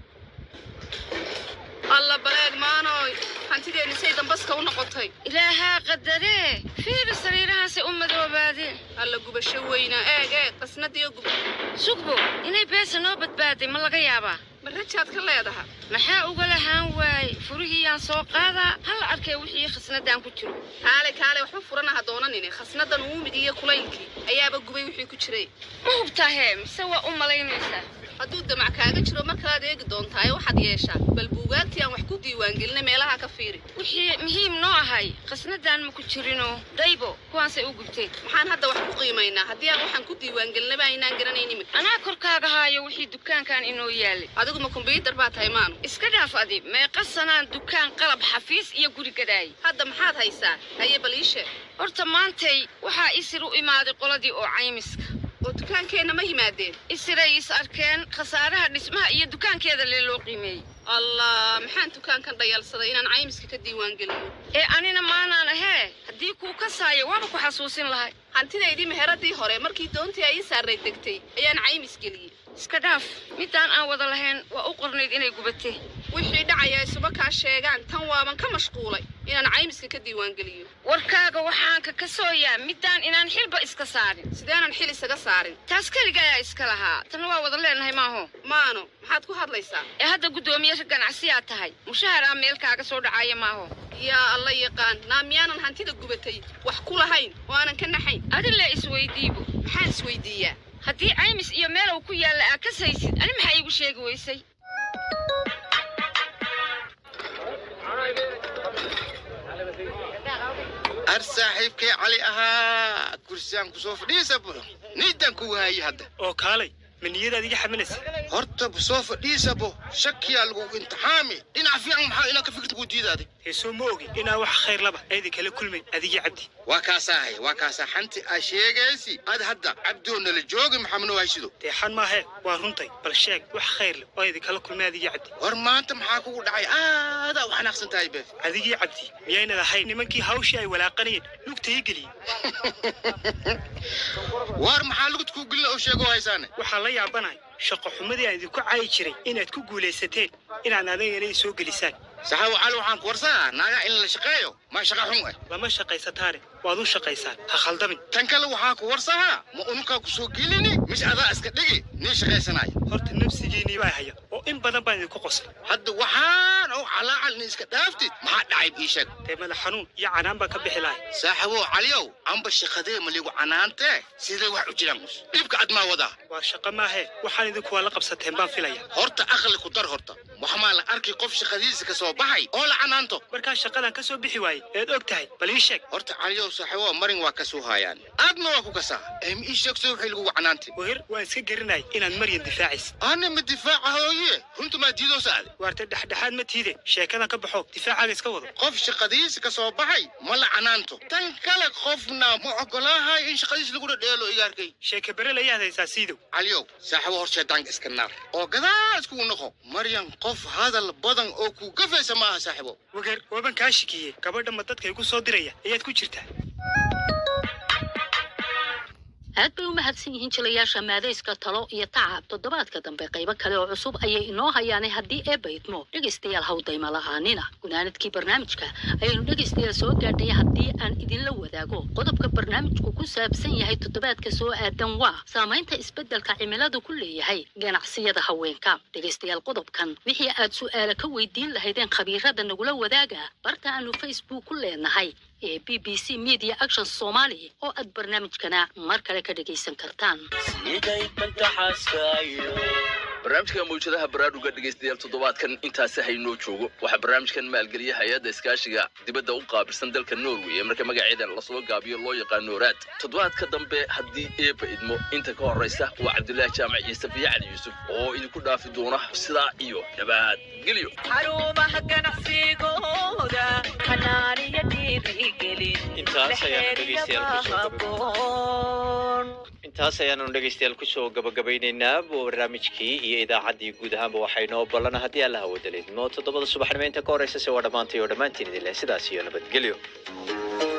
alla baleeg maanoy hantideeni say dambaska u noqotay ilaahaa qadaree fiiri sariirahaasay u madoobaadeen alla gubasho weyna eeg eeg qasnadiyo gub sugbo inay beesa noo badbaaday ma laga yaabaa ma rajaad ka leedaha maxaa uga lahaan waaye furihiyaan soo qaadaa hala arkay wixii khasnadaan ku jiro kaale kaale waxba furana ha doonanine khasnadan uumid iyo kulaylkii ayaaba gubay wixii ku jiray ma hubtaa hee mise waa u malaynaysaa hadduu damac kaaga jiro markalaad eegi doontaaye waxaad yeeshaa bal buugaagtii aan wax ku diiwaangelinay meelaha ka fiiri wixii muhiim noo ahay khasnadaan ma ku jirinoo daybo kuwaasay u gubteen maxaan hadda wax ku qiimaynaa haddii aan waxaan ku diiwaangelinaba aynaan garanayn imika anaa korkaaga haayo wixii dukaankan inoo yaalay adigu ma kombyuutar baa tahay maanu iska dhaaf adi meeqa sanaan dukaan qalab xafiis iyo guri gadaayay hadda maxaad haysaa haye bal ii sheeg horta maantay waxaa isir u imaaday qoladii oo caymiska oo dukaankeenna ma yimaadeen isiray is arkeen khasaaraha dhismaha iyo dukaankeeda lee loo qiimeeyey allah maxaan dukaankan dhayalsaday inaan caymiska ka diiwaangeliyo ee anina maanaan ahee haddii kuu kasaayo waaba ku xasuusin lahay hantidaydii meheradii hore markii doontii ay ii saarray degtay ayaan caymis geliyey iska dhaaf midaan aan wada lahayn waa u qornayd inay gubatee wixii dhacaya isuba kaa sheegaan tan waaban ka mashquulay inaan caymiska ka diiwaangeliyo warkaaga waxaan ka kasooyaa midaan inaan xilba iska saarin sideenan xil isaga saarin taas keliga ayaa iska lahaa tanna waa wada leenahay maaho maano maxaad ku hadlaysaa ee hadda guddoomiye ganacsiyaad tahay mushahar aa meel kaaga soo dhacaya maaho yaa alla yaqaan naa miyaanan hantida gubatay wax ku lahayn oo aanan ka naxayn adile isweydiibo maxaan isweydiiyaa haddii caymis iyo meel uu ku yaalla aa kasaysid ani maxaa iigu sheegi weysay ar saaxiibkay cali ahaa kursiyaan kusoo fadhiisa bulo niidan ku waayey hadda oo kaalay ma niyadaad iga xamilaysa horta soo fadhiisabo shakiyaa lagu imtixaami dhinac fiican maxaa inaa ka fikirta ku diidaaday heesoo ma ogin inaa wax khayr laba aydi kala kulmayn adigii cabdi waa kaasaahay waa kaasaa xanti aa sheegaysi ad hadda cabdoo nala joogi maxamno haysido deexan maahee waa runtay bal sheeg wax khayr leh oo aydi kala kulmay adigii cabdi war maanta maxaa kugu dhacay aadaa u xanaaqsan tahay beef adigii cabdi miyaynad ahayn nimankii hawshii ay walaaqanayeen lugta ii geliyey war maxaa lugta kuu gelina oo sheego haysaane waxaan la yaabanahay shaqo xumadii aan idinku caayi jiray inaad ku guulaysateen inaad adigana i soo gelisaan saxaawo cali waxaan ku warsanaa naagaa in la shaqeeyo ma shaqa xun ah lama shaqaysataane waad u shaqaysaan ha khaldamin tan kale waxaan ku warsahaa ma ununkaa ku soo gelini mise adaa iska dhigi nin shaqaysanaya horta nafsigiinii baa haya oo in badan baan idinku qoslay hadda waxaan oo calaacal nin iska dhaaftid maxaa dhacay ii sheeg dee madax xanuun iyo canaan baan ka bixi lahay saaxiibow caliyow amba shaqadee maligu canaantee sidee wax u jiraan mus dhibka ad maa wadaa waa shaqo maahee waxaan idinku waa la qabsateen baan filaya horta aqli ku dar horta waxmaa la arki qof shaqadiisa ka soo baxay oo la canaanto markaa shaqadan ka soo bixi waayey eed og tahay bal ii sheeg horta caliyow saaxiibow marin waa ka soo haayaan aadna waa ku kasaa em ii sheegso wixii lagugu canaantay weher waan iska gerinay inaad maryan difaacaysa ana ma difaaca hooye runta maa diidoo saade waarta dhexdhexaad ma tiide sheekadan ka baxo difaacaaga iska wado qof shaqadiisa ka soo baxay ma la canaanto tan kale qofna ma ogolaahay in shaqadiisa lagu dhadheelo igaarkay sheeka berel ayaad haysaa siidow caliyow saaxiibo hor sheedaanka iska naar oo gadaa iskugu noqo maryan qof hadal badan oo ku gafaysa maaha saaxiibo wagar waaban kaa shikiye gabadha ma dadka igu soo diraya ayaad ku jirtaa aad bay u mahadsan yihiin jilayaasha maadayska talo iyo tacab toddobaadka dambe qaybo kale oo cusub ayay inoo hayaanay haddii eebba idmo dhegaystayaal hawdayma la'aanina gunaanadkii barnaamijka ayaynu dhegaystayaal soo gaadhay haddii aan idinla wadaago qodobka barnaamijku ku saabsan yahay toddobaadka soo aadan waa saamaynta isbeddelka cimiladu ku leeyahay ganacsiyada haweenka dhegaystayaal qodobkan wixii aad su'aala ka weydiin lahaydeen khabiirada nagula wadaaga barta aanu facebook ku leenahay ee b b c media action somali oo aad barnaamijkana mar kale ka dhegaysan kartaan siday bantaxaaskaayo barnaamijka mawjadaha baraaruga dhegaystayaal toddobaadkan intaasi haynoo joogo waxaa barnaamijkan maalgeliya hay-adda iskaashiga dibadda u qaabilsan dalka norway ee marka magaceeda lasoo gaabiyo loo yaqaano raad toddobaadka dambe haddii eeba idmo inta ka horraysa waa cabdulaahi jaamac ciise biyo cali yuusuf oo idinku dhaafi doona sidaa iyo nabadgelyo xarumaha ganacsigooda xanaaniyo dhiirigelin intaas ayaanu dhegeystayaal kusoo haboon intaas ayaanu dhegeystayaal kusoo gabagabaynaynaa barnaamijkii iyo idaacaddii guud ahaanba waxaynoo ballana haddii alla hawadaleedmo toddobada subaxnimo inta ka horeysa se waa dhammaantay oo dhammaantiin idin leh sidaas iyo nabadgelyo